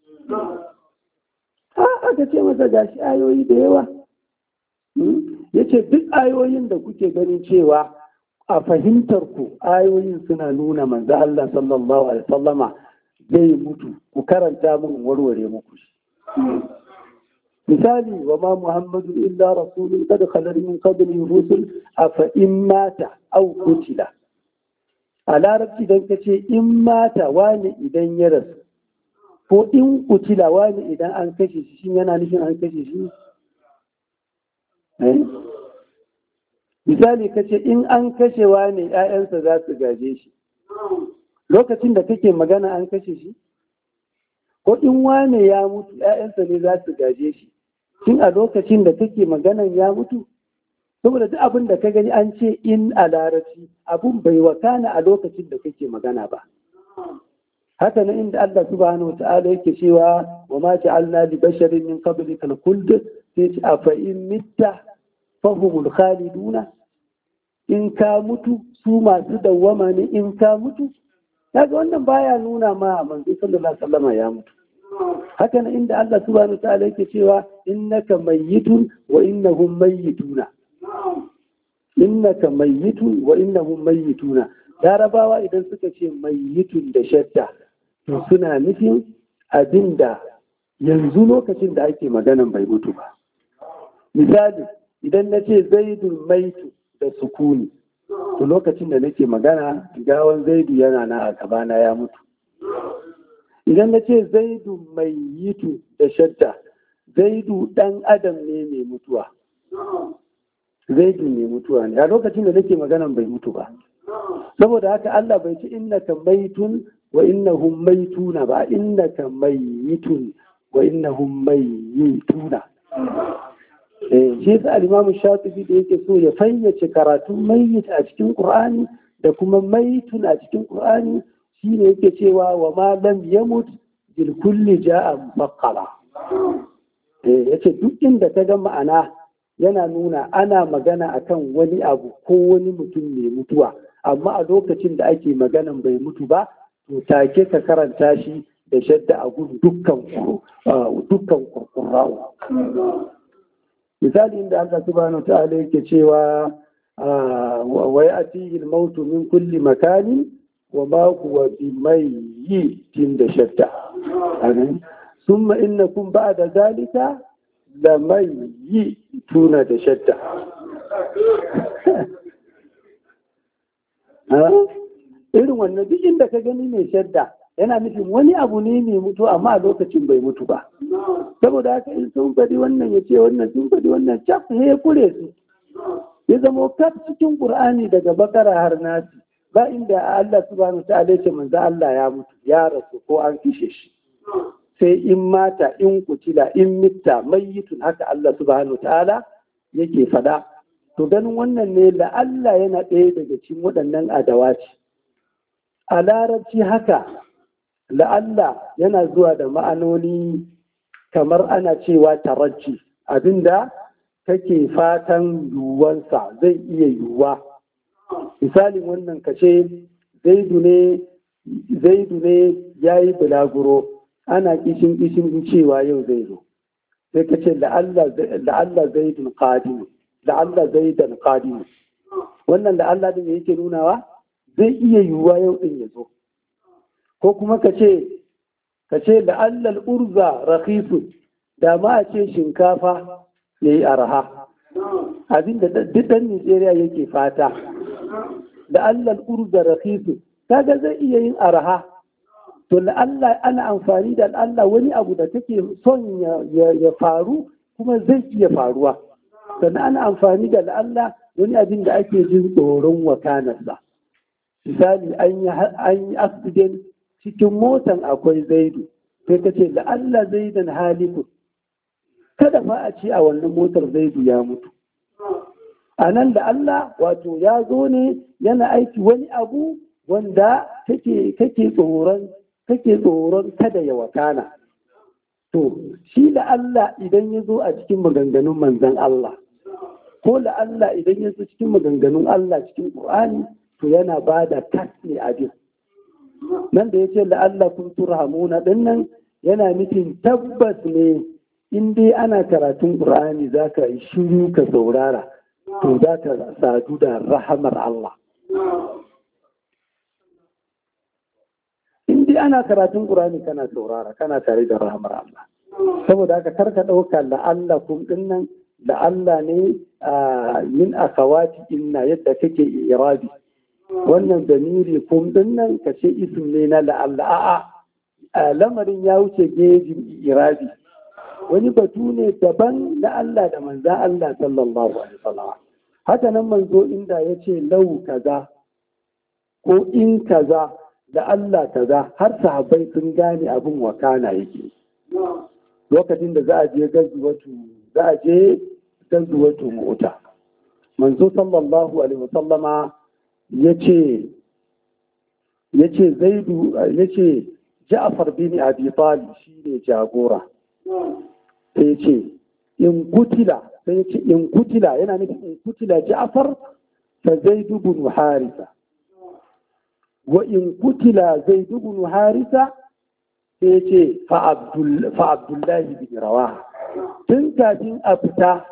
[SPEAKER 2] aka ce masa gashi ayoyi da yawa ya ce duk ayoyin da kuke ganin cewa a fahimtar ku ayoyin suna nuna manzo Allah sallallahu alaihi wasallama zai mutu ku karanta mun warware muku shi misali wa ma muhammadu illa rasulun kada khalar min qablihi rusul afa in mata aw qutila a larabci dan kace in mata wani idan ya rasu ko in kutila wani idan an kashe shi shin yana nufin an kashe shi misali kace in an kashe wani ‘ya'yansa za su gaje shi lokacin da kake magana an kashe shi ko in wane ya mutu ‘ya'yansa ne za su gaje shi shin a lokacin da kake maganan ya mutu saboda duk abin da ka gani an ce in a larabci abun bai wakana a lokacin da kake magana ba haka nan inda Allah subhanahu wa ta'ala yake cewa wa ma ja'alna li basharin min qablika al-khuld sai ce afa in mitta fahumul khaliduna in ka mutu su masu dawwama ne in ka mutu kaga wannan baya nuna ma manzo sallallahu alaihi wasallam ya mutu haka nan inda Allah subhanahu wa ta'ala yake cewa innaka mayyitun wa innahum mayyituna innaka mayyitun wa innahum mayyituna Larabawa idan suka ce mayyitun da shadda to suna nufin abin da yanzu lokacin da ake maganan bai mutu ba. Misali, idan na ce zaidun maitu da sukuni, to lokacin da nake magana gawan zaidu yana na a gabana ya mutu. Idan na ce zaidu mai yitu da shadda, zaidu ɗan adam ne mai mutuwa. Zaidu mai mutuwa ne, a lokacin da nake maganan bai mutu ba. Saboda haka Allah bai ci innaka maitun wa innahum maituna ba innaka mayyitun wa innahum mayyituna eh shi yasa al-Imam Shafi'i da yake so ya fayyace karatun mayyit a cikin Qur'ani da kuma maitun a cikin Qur'ani shine yake cewa wa ma lam yamut bil kulli ja'a mufaqqala eh yace duk inda ka ga ma'ana yana nuna ana magana akan wani abu ko wani mutum mai mutuwa amma a lokacin da ake maganan bai mutu ba to take ka karanta shi da shadda a gudu dukkan dukkan kurkurrawo misali inda Allah subhanahu wa ta'ala yake cewa wa ya'tihi al-maut min kulli makanin wa ma huwa bimayyitin da shadda summa innakum ba'da zalika lamayyituna da shadda irin wannan duk inda ka gani mai shadda yana nufin wani abu ne mai mutu amma a lokacin bai mutu ba saboda haka in sun faɗi wannan ya ce wannan sun faɗi wannan cap ne ya kure su ya zama kaf cikin qur'ani daga bakara har nasi ba inda Allah subhanahu wa ta'ala ce manzo Allah ya mutu ya rasu ko an kishe shi sai in mata in kutila in mitta mayyitun haka Allah subhanahu wa ta'ala yake faɗa to ganin wannan ne la Allah yana ɗaya daga cikin waɗannan adawaci a larabci haka la'alla yana zuwa da ma'anoni kamar ana cewa tarajji abinda kake fatan yiwuwansa zai iya yiwuwa misalin wannan kashe zaidu ne zaidu ne ya yi bulaguro ana kishin kishin cewa yau zai zo sai ka ce la'alla zaidun qadimu la'alla zaidan qadimu wannan la'alla din yake nunawa zai iya yiwuwa yau din ya zo ko kuma ka ce ka ce la'alla urza rakhisu da ma a ce shinkafa yayi arha abinda duk dan Nigeria yake fata la'alla urza rakhisu kaga zai iya yin arha to la'alla ana amfani da la'alla wani abu da take son ya faru kuma zai iya faruwa sannan ana amfani da la'alla wani abin da ake jin tsoron wakanarsa misali an yi accident cikin motan akwai zaidu sai ka ce la'alla zaidan haliku kada fa a ce a wannan motar zaidu ya mutu a nan da Allah wato ya zo ne yana aiki wani abu wanda kake tsoron kake tsoron kada ya wakana. To, shi da Allah idan ya zo a cikin maganganun manzan Allah, ko da Allah idan ya zo cikin maganganun Allah cikin Ƙur'ani, to yana ba da tas ne abin. Nan da ya ce la'alla kun turhamuna ɗin nan yana nufin tabbas ne in dai ana karatun Ƙur'ani za ka yi shiru ka saurara, to za ka sadu da rahamar Allah. dai ana karatun Qur'ani kana saurara kana tare da rahmar Allah saboda haka karka ɗauka la'alla kun dinnan la'alla ne min akawati inna yadda kake irabi wannan damiri kun dinnan ka ce ism ne na la'alla a'a lamarin ya wuce gejin irabi wani batu ne daban na Allah da manzan Allah sallallahu alaihi wasallam haka nan manzo inda ya ce lau kaza ko in kaza da Allah kaza har sahabbai sun gane abin wakana yake lokacin da za a je gazuwatu za a je gazuwatu mota manzo sallallahu alaihi wasallama yace yace zaidu yace Ja'far bin Abi Talib shine jagora sai yace in kutila sai yace in kutila yana nufin in kutila Ja'far fa Zaidu bin Harisa وإن قتل زيد بن حارثة سيتي فعبد فعبد الله بن رواحة tun kafin a fita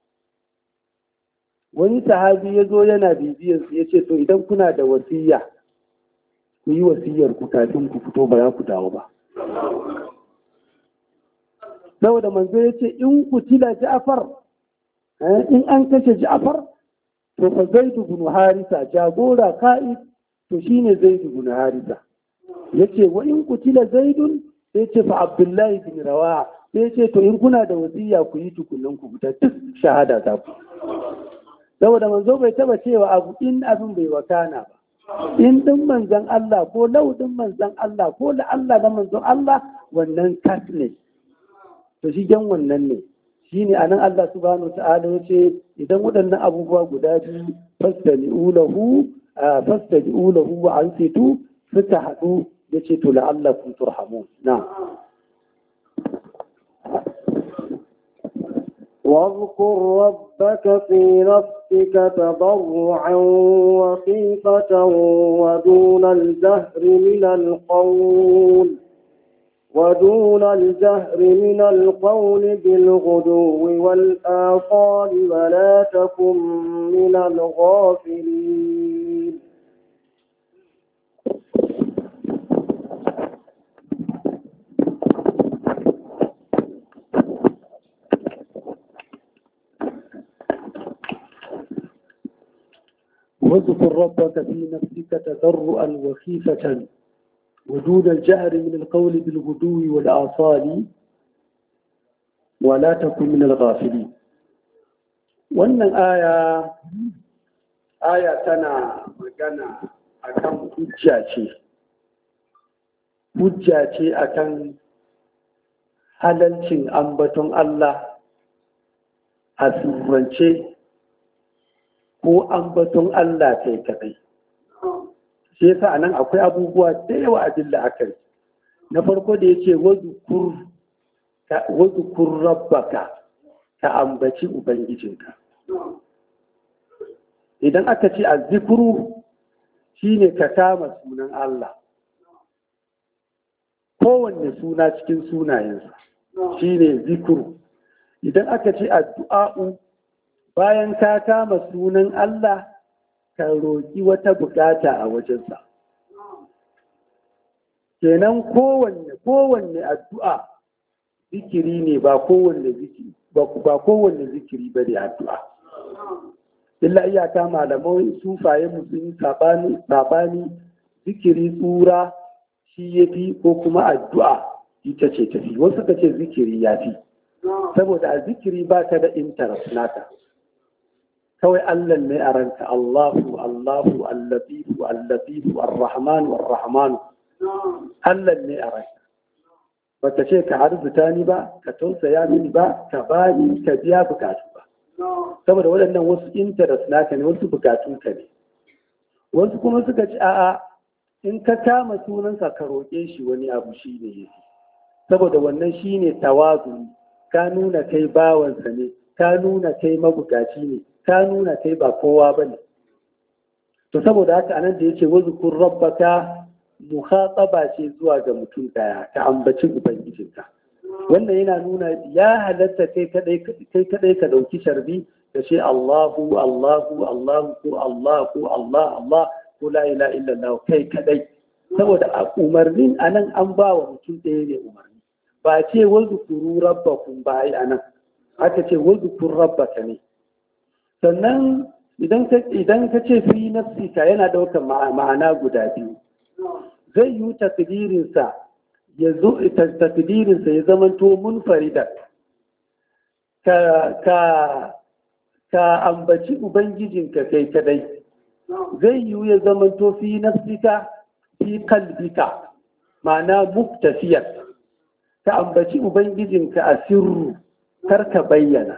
[SPEAKER 2] wani sahabi ya zo yana bibiyar su ya ce to idan kuna da wasiya ku yi wasiyar ku kafin ku fito ba za ku dawo ba saboda manzo ya ce in ku tila ja'far in an kashe ja'far to fa zaidu bin harisa jagora ka'id to shine zaidu bin harisa yace wa in kutila zaidun sai ce fa abdullahi bin rawaha sai ce to in kuna da wasiya ku yi tukunan ku fita duk shahada ta ku saboda manzo bai taba cewa abu in abin bai wakana ba in din manzon Allah ko lau din manzon Allah ko da Allah da manzon Allah wannan kas ne to shi gan wannan ne shine anan Allah subhanahu wa ta'ala yace idan waɗannan abubuwa guda biyu fastami'u lahu fastaji'u lahu wa ansitu suka haɗu yace to la'allakum turhamun na
[SPEAKER 1] واذكر ربك في نفسك تضرعا وخيفة ودون الجهر من القول ودون الجهر من القول بالغدو والآصال ولا تكن من الغافلين
[SPEAKER 2] واذكر ربك في نفسك تضرعا وخيفة ودون الجهر من القول بالغدو والآصال ولا تكن من الغافلين wannan aya aya tana magana akan hujja ce hujja ce akan halalcin ambaton Allah a surrance ko ambaton Allah kai kadai shi yasa anan akwai abubuwa da yawa a dilla akai na farko da yace wazukur wazukur rabbaka ka ambaci ubangijinka idan aka ce a zikuru shine ka kama sunan Allah kowanne suna cikin sunayensa shine zikuru idan aka ce addu'a'u bayan ka kama sunan Allah ka roƙi wata bukata a wajensa kenan kowanne kowanne addu'a zikiri ne ba kowanne zikiri ba kowanne zikiri ba ne addu'a illa iyaka malamai sufaye musulmi sabani sabani zikiri tsura shi ya fi ko kuma addu'a ita ce tafi wasu ka ce zikiri ya fi saboda a zikiri ba ka da interest naka kawai Allah ne a ranka Allahu Allahu Allatifu Allatifu Ar-Rahmanu Ar-Rahmanu Allah ne a ranka baka ce ka arzuta ni ba ka tausaya mini ba ka bani ka biya bukatu ba saboda waɗannan wasu interest naka ne wasu bukatun ka ne wasu kuma suka ci a'a in ka kama sunansa ka roƙe shi wani abu shi ne yake saboda wannan shi ne tawazu ka nuna kai bawansa ne ka nuna kai mabukaci ne ka nuna kai ba kowa ba ne to saboda haka anan da yace wazkur rabbaka mukhataba ce zuwa ga mutum daya ka ambaci ubangijinka wannan yana nuna ya halatta kai kadai kai kadai ka dauki sharbi da ce Allahu Allahu Allahu ko Allah ko Allah Allah ko la ilaha illallah kai kadai saboda a umarnin anan an ba wa mutum ɗaya ne umarni ba ce wazkuru rabbakum ba ai anan aka ce wazkur rabbaka ne sannan idan ka idan ka ce fi nafsika yana daukar ma'ana guda biyu zai yi takdirinsa ya zo takdirinsa ya zamanto munfarida ka ka ka ambaci ubangijinka kai kadai zai yi ya zamanto fi nafsika fi kalbika ma'ana muktafiyar ka ambaci ubangijinka a sirru kar ka bayyana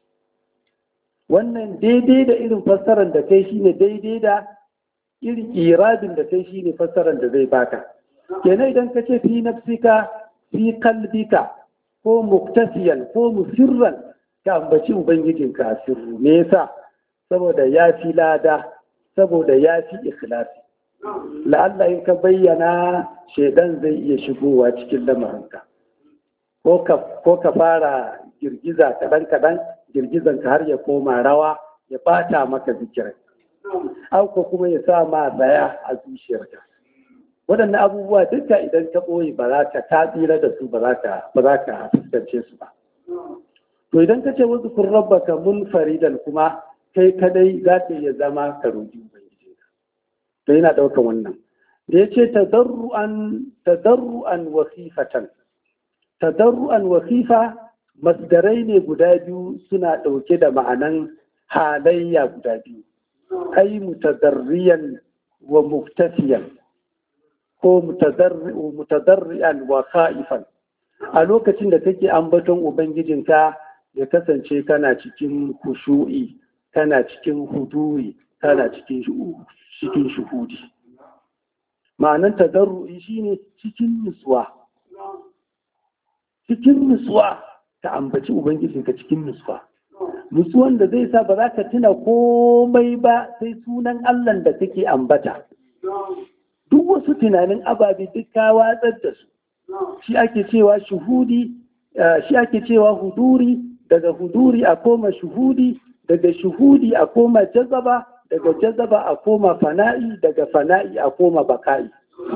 [SPEAKER 2] wannan daidai da irin fassarar da kai shine daidai da irin iradin da kai shine fassarar da zai baka kenan idan ka ce fi nafsika fi kalbika ko muktasiyan ko musirran ka ambaci ubangijinka a sirru me yasa saboda ya fi lada saboda ya fi ikhlasi la'alla in ka bayyana shaidan zai iya shigowa cikin lamarinka ko ka fara girgiza kaɗan-kaɗan girgizanka har ya koma rawa ya bata maka zikirin auko kuma ya sa ma tsaya a zuciyarka waɗannan abubuwa duka idan ka ɓoye ba za ka ta tsira da su ba za ka fuskance su ba to idan ka ce wasu kun rabba ka mun faridan kuma kai kadai za ka iya zama ka roƙi ubangiji to yana ɗaukan wannan da ya ce tadarru'an wasifatan tadarru'an wasifa masdarai ne guda biyu suna ɗauke da ma'anan halayya guda biyu ai mutadarriyan wa muftafiyan ko mutadarriyan wa khaifan a lokacin da kake ambaton ubangijinka ya kasance kana cikin kushu'i kana cikin huduri kana cikin cikin shuhudi ma'anan tadarru'i shine cikin nutsuwa cikin nutsuwa ka ambaci ubangijinka cikin nutsuwa nutsuwan da zai sa ba za ka tuna komai ba sai sunan allah da kake ambata duk wasu tunanin ababe duk ka watsar da su shi ake cewa shuhudi shi ake cewa huduri daga huduri a koma shuhudi daga shuhudi a koma jazaba daga jazaba a koma fana'i daga fana'i a koma baka'i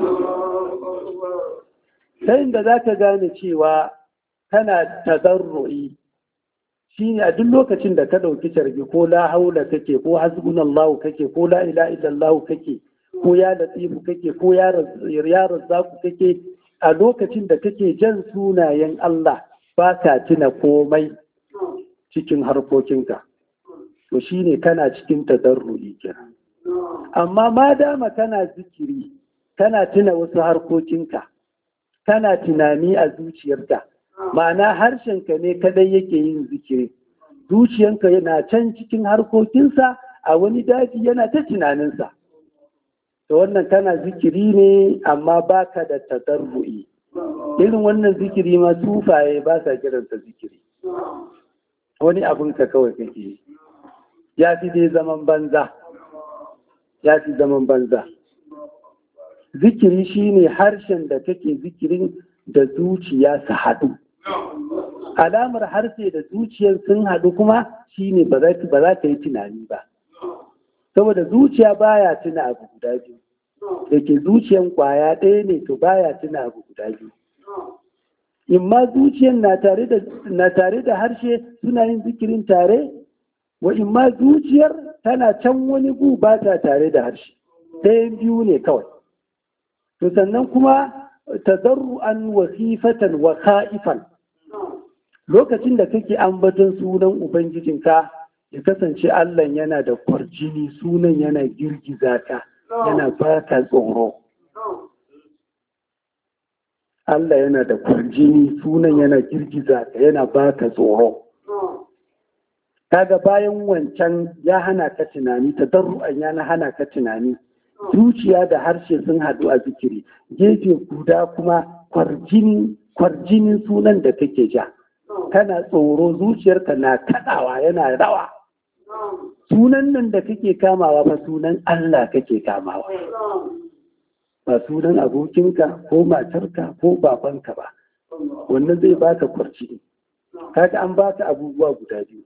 [SPEAKER 2] sai da za ka gane cewa kana tazarru'i shi ne a duk lokacin da ka ɗauki carbi ko la haula kake ko hasbunallahu kake ko la ila illallahu kake ko ya latifu kake ko ya razzaku kake a lokacin da kake jan sunayen Allah ba ka tuna komai cikin harkokinka to shi ne kana cikin tazarru'i kenan amma ma dama kana zikiri kana tuna wasu harkokinka kana tunani a zuciyarka ma'ana harshenka ne kadai yake yin zikiri zuciyanka yana can cikin harkokinsa a wani daji yana ta tunaninsa to wannan kana zikiri ne amma baka da tadarru'i irin wannan zikiri ma sufaye ba sa kiransa zikiri wani abinka kawai kake yi ya fi dai zaman banza ya fi zaman banza zikiri shine harshen da kake zikirin da zuciya su haɗu alamar harshe da zuciyar sun haɗu kuma shine ba za ka yi tunani ba saboda zuciya baya tuna abu guda biyu da ke zuciyan kwaya ɗaya ne to baya tuna abu guda biyu in ma zuciyan na tare da harshe suna yin zikirin tare wa in ma zuciyar tana can wani gu ba ta tare da harshe ɗayan biyu ne kawai to sannan kuma tazarru'an wasifatan wa kha'ifan lokacin da kake ambaton sunan ubangijinka ya kasance Allah yana da kwarjini sunan yana girgiza ka yana baka tsoro Allah yana da kwarjini sunan yana girgiza ka yana baka tsoro kaga bayan wancan ya hana ka tunani tadarru'an ya hana ka tunani zuciya da harshe sun haɗu a zikiri gefe guda kuma kwarjinin sunan da kake ja kana tsoro zuciyarka na kaɗawa yana rawa sunan nan da kake kamawa ba sunan Allah kake kamawa ba sunan abokinka ko matarka ko babanka ba wannan zai baka kwarjini kaga an baka abubuwa guda biyu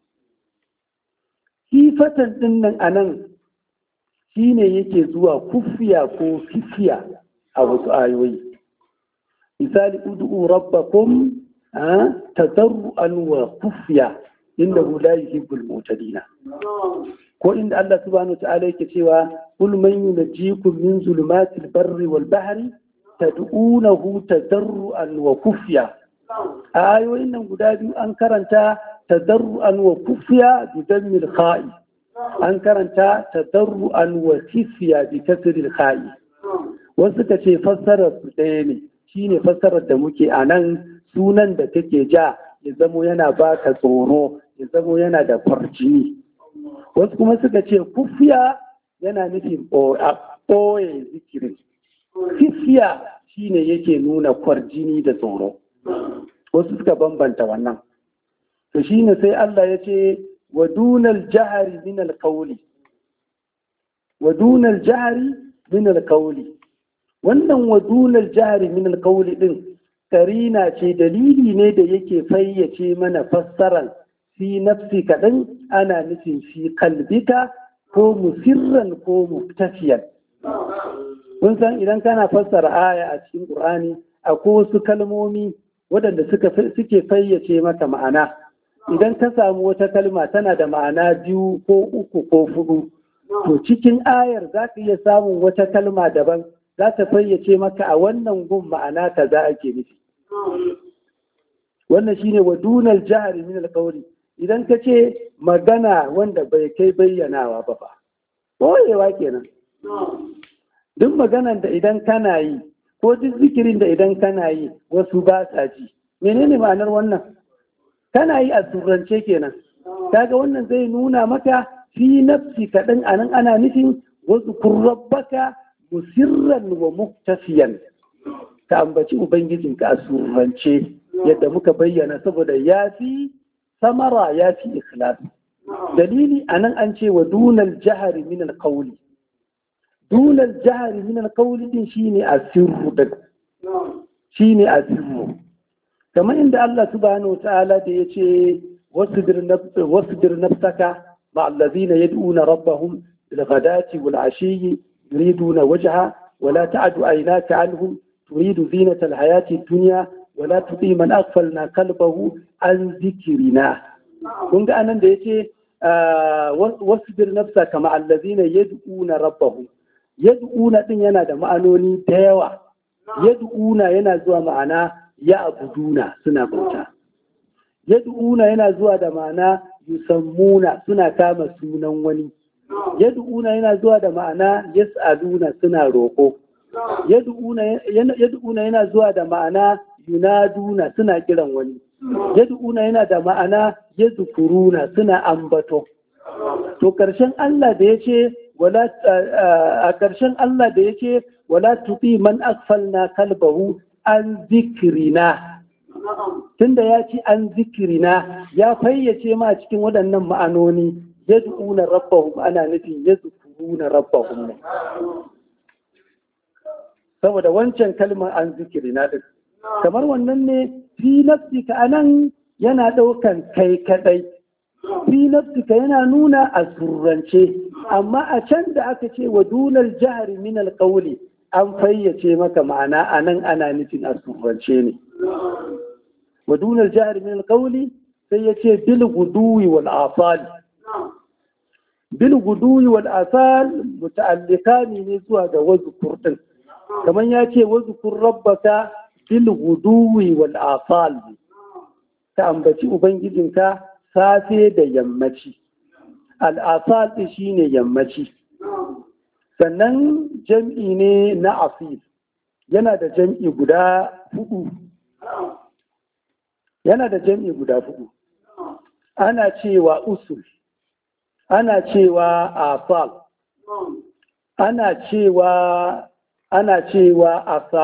[SPEAKER 2] sifatan ɗin nan a nan shi ne yake zuwa kufiya ko fifiya a wasu ayoyi misali ud'u rabbakum tadarru'an wa kufiya inda la yuhibbul mu'tadina ko inda Allah subhanahu wa ta'ala yake cewa kul man yunajjikum min zulumatil barri wal bahri tad'unahu tadarru'an wa kufiya a ayoyin nan guda biyu an karanta tadarru'an wa kufiya bi dammil kha'i an karanta tadarru'an wa kifiya bi kasril kha'i wasu ka ce fassarar su ɗaya ne shine fassarar da muke a nan sunan da kake ja ya zamo yana baka tsoro ya zamo yana da farjini wasu kuma suka ce kufiya yana nufin ɓoye zikirin kifiya shine yake nuna kwarjini da tsoro wasu suka bambanta wannan to shine sai Allah ya ce wa dunal jahari min alqawli wa dunal jahari min alqawli wannan wa dunal jahari min alqawli din karina ce dalili ne da yake fayyace mana fassarar fi nafsi kaɗan ana nufin fi kalbika ko musirran ko muktafiyan kun san idan kana fassara aya a cikin ƙur'ani akwai wasu kalmomi waɗanda suke fayyace maka ma'ana idan ka samu wata kalma tana da ma'ana biyu ko uku ko fudu to cikin ayar za ka iya samun wata kalma daban za ta fayyace maka a wannan gun ma'ana ka za ake nufi wannan shine wa dunal jahari min alqawli idan ka ce magana wanda bai kai bayyanawa ba ba boyewa kenan duk maganan da idan kana yi ko duk zikirin da idan kana yi wasu ba sa ji menene ma'anar wannan kana yi a turrance kenan kaga wannan zai nuna maka fi nafsi kaɗan a nan ana nufin wasu kurrabbaka musirran wa muktafiyan ka ambaci ubangijinka a surrance yadda muka bayyana saboda ya fi samara ya fi ikhlas dalili a nan an ce wa dunal jahari min alqawli dunal jahari min alqawli din shine asirru din shine asirru kamar inda Allah subhanahu wa ta'ala da yace wasbir nafsaka مع الذين يدعون ربهم بالغداة والعشي يريدون وجهه ولا تعد عيناك عنهم تريد زينة الحياة الدنيا ولا تطيع من أغفلنا قلبه عن ذكرنا kun ga anan da yace wasbir nafsa kama allazina yad'una rabbahum yad'una din yana da ma'anoni da yawa yad'una yana zuwa ma'ana ya abuduna suna bauta yad'una yana zuwa da ma'ana yusammuna suna kama sunan wani yad'una yana zuwa da ma'ana yas'aluna suna roƙo yad'una yana zuwa da ma'ana yunaduna suna kiran wani yad'una yana da ma'ana yazkuruna suna ambato to karshen Allah da yace wala a karshen Allah da yace wala tuti man aghfalna kalbahu an zikrina tunda ya ci an zikirina ya fayyace ma cikin waɗannan ma'anoni yad'una rabbahum ana nufin yadhkuruna rabbahum ne saboda wancan kalmar an zikirina din kamar wannan ne fi nafsika anan yana ɗaukan kai kadai fi nafsika yana nuna a surrance amma a can da aka ce wa dunal jahri min alqawli an fayyace maka ma'ana anan ana nufin a surrance ne wa dunal jahri min alqawli sai ya ce bil guduwi wal asal bil guduwi wal asal muta'alliqani ne zuwa ga wazkur din kamar ya ce wazkur rabbaka bil guduwi wal asal ka ambaci ubangijinka safe da yammaci al'asal ɗin shi ne yammaci sannan jam'i ne na asir yana da jam'i guda hudu yana da jam'i guda hudu ana cewa usul ana cewa asal ana cewa ana cewa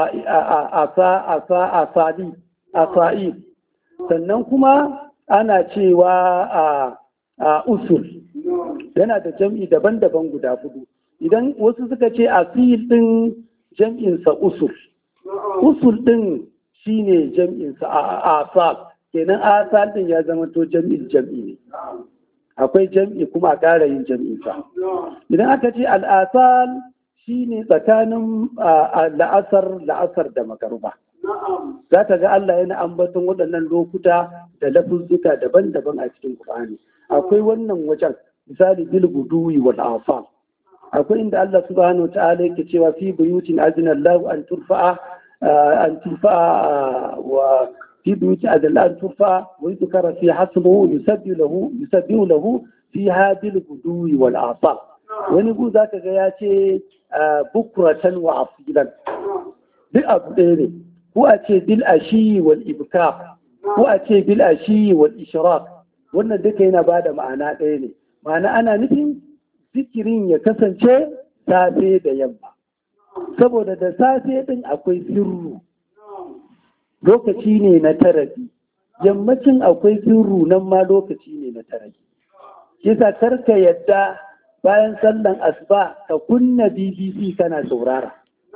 [SPEAKER 2] asali asa'il sannan kuma ana cewa a usul yana da jam'i daban-daban guda hudu idan wasu suka ce asil din jam'insa usul usul din shine jam'insa a asal kenan asal din ya zama to jam'in jam'i ne akwai jam'i kuma a ƙara yin jam'insa idan aka ce al'asal shine tsakanin la'asar la'asar da magaruba za ka ga Allah yana ambaton waɗannan lokuta da lafuzzuka daban-daban a cikin Qur'ani akwai wannan wajen misali bil guduwi wal afal akwai inda Allah subhanahu ta'ala yake cewa fi buyutin azina Allah an turfa'a an turfa'a wa fi buyutin azina an turfa'a wa yuzkara fi hasbuhu yusabbihu lahu yusabbihu lahu fiha bil guduwi wal afal wani gu zaka ga ya ce bukratan wa asilan duk abu ɗaya ne ko a ce bil ashi wal ibka ko a ce bil ashi wal ishraq wannan duka yana bada ma'ana ɗaya ne ma'ana ana nufin zikirin ya kasance safe da yamma saboda da safe din akwai sirru lokaci ne na tarabi yammacin akwai sirru nan ma lokaci ne na tarabi kisa karka yadda bayan sallan asuba ka kunna bbc kana saurara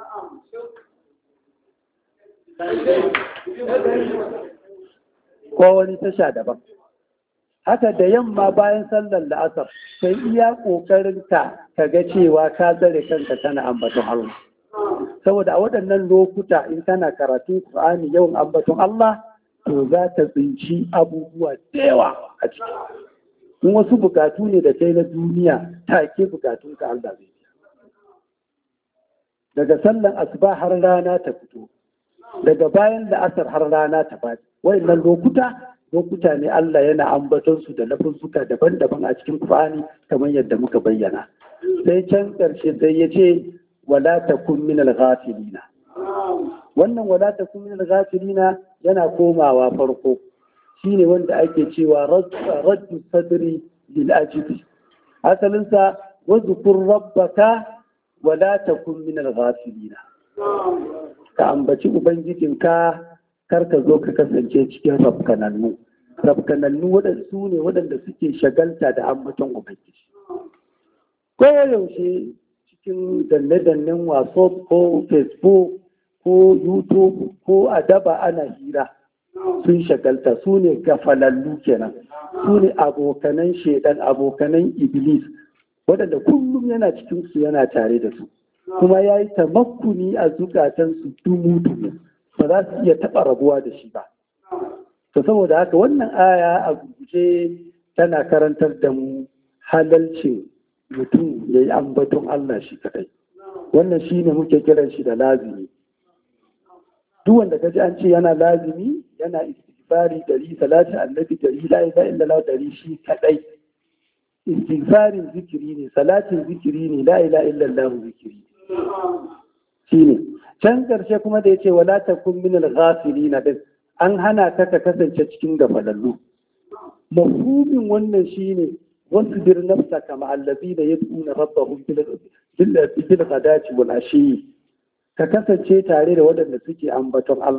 [SPEAKER 2] ko wani tasha daban haka da yamma bayan sallar la'asar sai iya ƙoƙarin ka ka ga cewa ka tsare kanka kana ambaton Allah saboda a waɗannan lokuta in kana karatun Qur'ani yawan ambaton Allah to za ka tsinci abubuwa da yawa a ciki in wasu bukatu ne da kai na duniya take bukatun ka Allah zai daga sallan asuba har rana ta fito daga bayan da asar har rana ta faɗi wayannan lokuta lokuta ne Allah yana ambaton su da lafuzzuka daban-daban a cikin Qur'ani kamar yadda muka bayyana sai can ƙarshe sai ya ce wala takun min al-ghafilina wannan wala takun min al-ghafilina yana komawa farko shine wanda ake cewa raddu sadri lil ajibi asalin sa wadhkur rabbaka wala takun min al-ghafilina ka ambaci ubangijinka kar ka zo ka kasance cikin rafkanannu rafkanannu waɗansu ne waɗanda suke shagalta da ambaton ubangiji ko yaushe cikin danne-dannen waso ko facebook ko youtube ko adaba ana hira sun shagalta su ne gafalallu kenan su ne abokanan shedan abokanan iblis waɗanda kullum yana cikinsu yana tare da su kuma ya yi tamakkuni a zukatansu dumu-dumu ba za su iya taɓa rabuwa da shi ba. To saboda haka wannan aya a guje tana karantar da mu halalcin mutum ya yi ambaton Allah shi kadai. Wannan shi ne muke kiran shi da lazimi. Duk wanda ka ji an ce yana lazimi yana istighfari dari salati annabi dari la ilaha illallah dari shi kadai. Istighfarin zikiri ne, salatin zikiri ne, la ilaha illallah zikiri. Shi ne. can ƙarshe kuma da ya ce wala takun min al-ghafilin din an hana ka ka kasance cikin gafalallu mafhumin wannan shine wasu bir nafsa kama allazina yad'una rabbahum bil bil ghadati wal ashi ka kasance tare da waɗanda suke ambaton Allah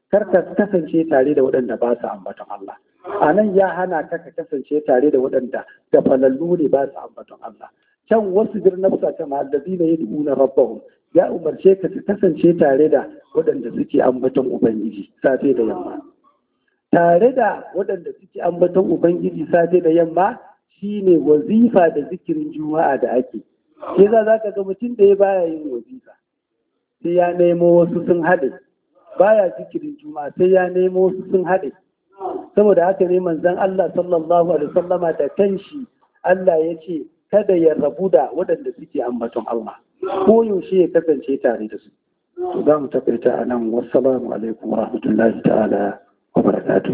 [SPEAKER 2] kar ka kasance tare da waɗanda ba su ambaton Allah a nan ya hana ka ka kasance tare da waɗanda da falallu ne ba su ambaton Allah can wasu bir nafsa ta ma'allazi ne yad'una rabbahum ya umarce ka ka kasance tare da waɗanda suke ambaton ubangiji safe da yamma tare da waɗanda suke ambaton ubangiji safe da yamma shine wazifa da zikirin juma'a da ake ke za za ka ga mutum da ya baya yin wazifa sai ya nemo wasu sun haɗe baya zikirin juma'a sai ya nemo wasu sun haɗe saboda haka ne manzon Allah sallallahu alaihi wasallama da kanshi Allah ya ce kada ya rabu da waɗanda suke ambaton Allah ko yaushe ya kasance tare da su to za mu takaita a nan wassalamu alaikum wa rahmatullahi ta'ala wa barakatuh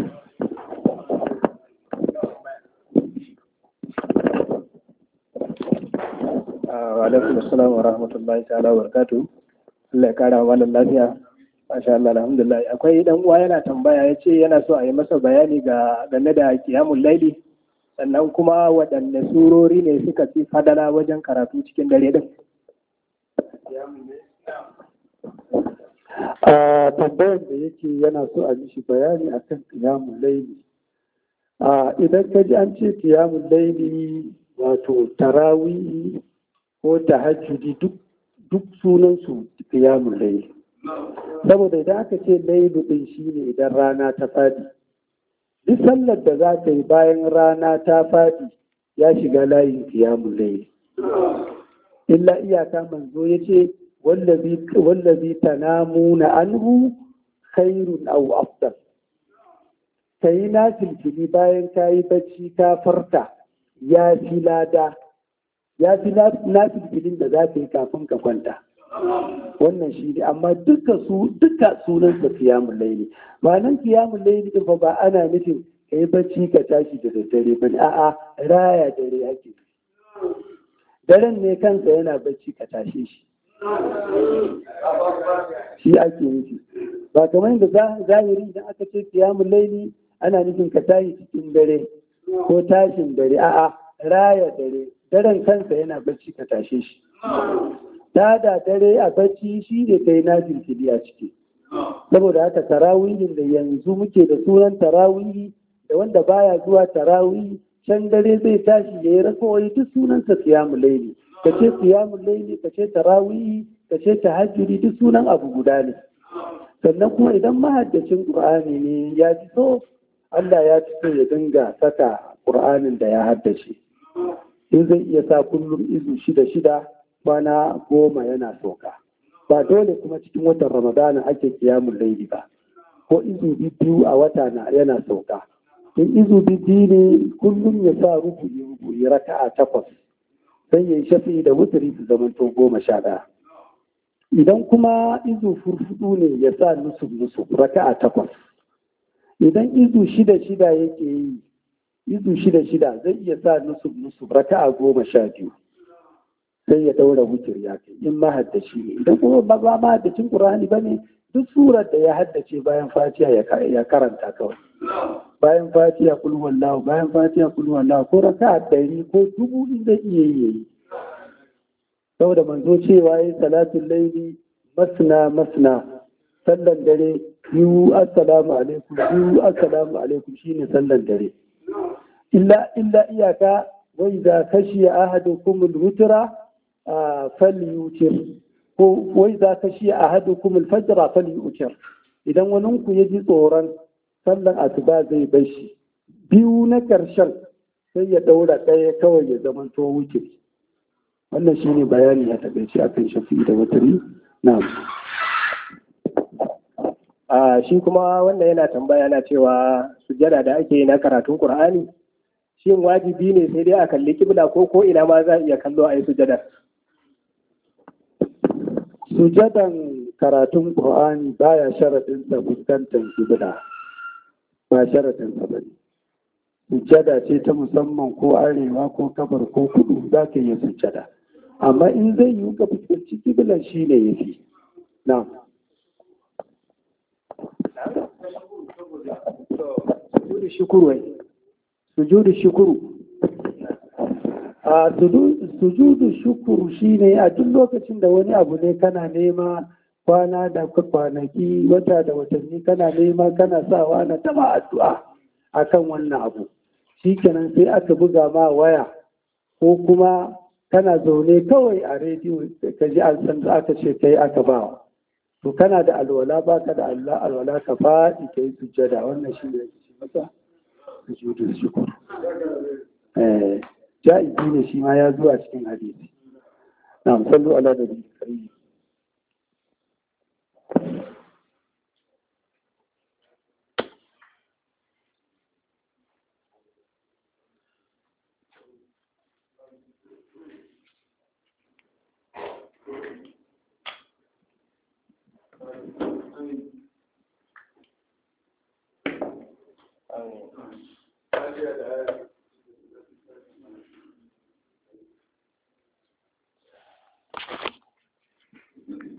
[SPEAKER 3] wa alaikum assalam wa rahmatullahi ta'ala wa barakatuh Allah ya kara wa malam lafiya masha Allah alhamdulillah akwai dan uwa yana tambaya ya ce yana so a yi masa bayani ga game da qiyamul laili sannan kuma waɗanne surori ne suka fi fadala wajen karatu cikin dare din
[SPEAKER 2] a tambayar da yake yana so a mishi bayani akan qiyamul laili a idan ka ji an ce qiyamul laili wato tarawih ko tahajjudi duk duk sunansu qiyamul laili saboda idan aka ce lailu din shine idan rana ta fadi duk sallar da za ka yi bayan rana ta fadi ya shiga layin qiyamul layli illa iyaka manzo yace wallazi wallazi tanamuna anhu khairun aw afdal kai na filfili bayan ka yi bacci ka farta ya fi lada ya fi na filfilin da za ka yi kafin ka kwanta wannan shi ne amma duka su duka sunan sa kiyamun laili ba nan kiyamun laili din fa ba ana nufin ka yi bacci ka tashi da daddare ba ne a'a raya dare ake daren ne kansa yana bacci ka tashe shi shi ake nufi ba kamar yadda zahiri idan aka ce kiyamun laili ana nufin ka tashi cikin dare ko tashin dare a'a raya dare daren kansa yana bacci ka tashe shi ta da dare a bacci shi ne kai na jinkiri a ciki saboda haka tarawihin da yanzu muke da sunan tarawihi da wanda baya zuwa tarawihi can dare zai tashi ya yi rakawai duk sunansa siyamu laili ka ce siyamu laili ka ce tarawihi ka ce tahajjudi duk sunan abu guda ne sannan kuma idan mahaddacin qur'ani ne ya fi so Allah ya fi so ya dinga saka qur'anin da ya haddace in zai iya sa kullum izu shida shida kwana goma yana sauka ba dole kuma cikin watan ramadana ake kiyamun laili ba ko izu biyu a wata na yana sauka in izu biyu ne kullum ya sa rubu'i rubu'i raka'a takwas sai ya yi shafi da wuturi su zamanto goma sha ɗaya idan kuma izu furfudu ne ya sa nusuf nusuf raka'a takwas idan izu shida shida yake yi izu shida shida zai iya sa nusuf nusuf raka'a goma sha biyu sai ya daura wucir ya kai in mahaddaci ne idan kuma ba ba mahaddacin qur'ani bane duk surar da ya haddace bayan fatiha ya karanta kawai bayan fatiha kul wallahu bayan fatiha kul wallahu ko raka'a ɗari ko dubu in zai iya yi saboda manzo cewa yi salatul laili masna masna sallan dare biyu assalamu alaikum biyu assalamu alaikum shine sallan dare illa illa iyaka wa idza khashiya ahadukum al-wutra falyutir ko wai za ka shi a hadu kuma alfajira falyutir idan wani ku ya ji tsoron sallan asuba zai bar shi biyu na ƙarshen sai ya ɗaura ɗaya kawai ya zama to wuce wannan shine bayani a takaice akan shafi da watari na
[SPEAKER 3] a shi kuma wanda yana tambaya na cewa sujada da ake yi na karatun qur'ani shin wajibi ne sai dai a kalli kibla ko ko ina ma za a iya kallo a yi sujada
[SPEAKER 2] sujadan karatun Qur'ani baya sharaɗin sa fuskantar kibla ba sharaɗin sa bane sujada ce ta musamman ko arewa ko kabar ko kudu za ka yi sujada amma in zai yi ka fuskanci kiblan shi ne ya fi na
[SPEAKER 3] sujudu shukuru wai sujudu shukuru
[SPEAKER 2] a sujudu shukuru shine a duk lokacin da wani abu ne kana nema kwana da kwanaki wata da watanni kana nema kana sawa na tama addu'a akan wannan abu shikenan sai aka buga ma waya ko kuma kana zaune kawai a rediyo ka ji an san aka ce kai aka ba to kana da alwala baka da Allah alwala ka faɗi kai sujjada wannan shi ne yake masa sujudu shukr eh ja'izi ne shi ma ya zuwa cikin hadisi na'am sallu ala nabi karim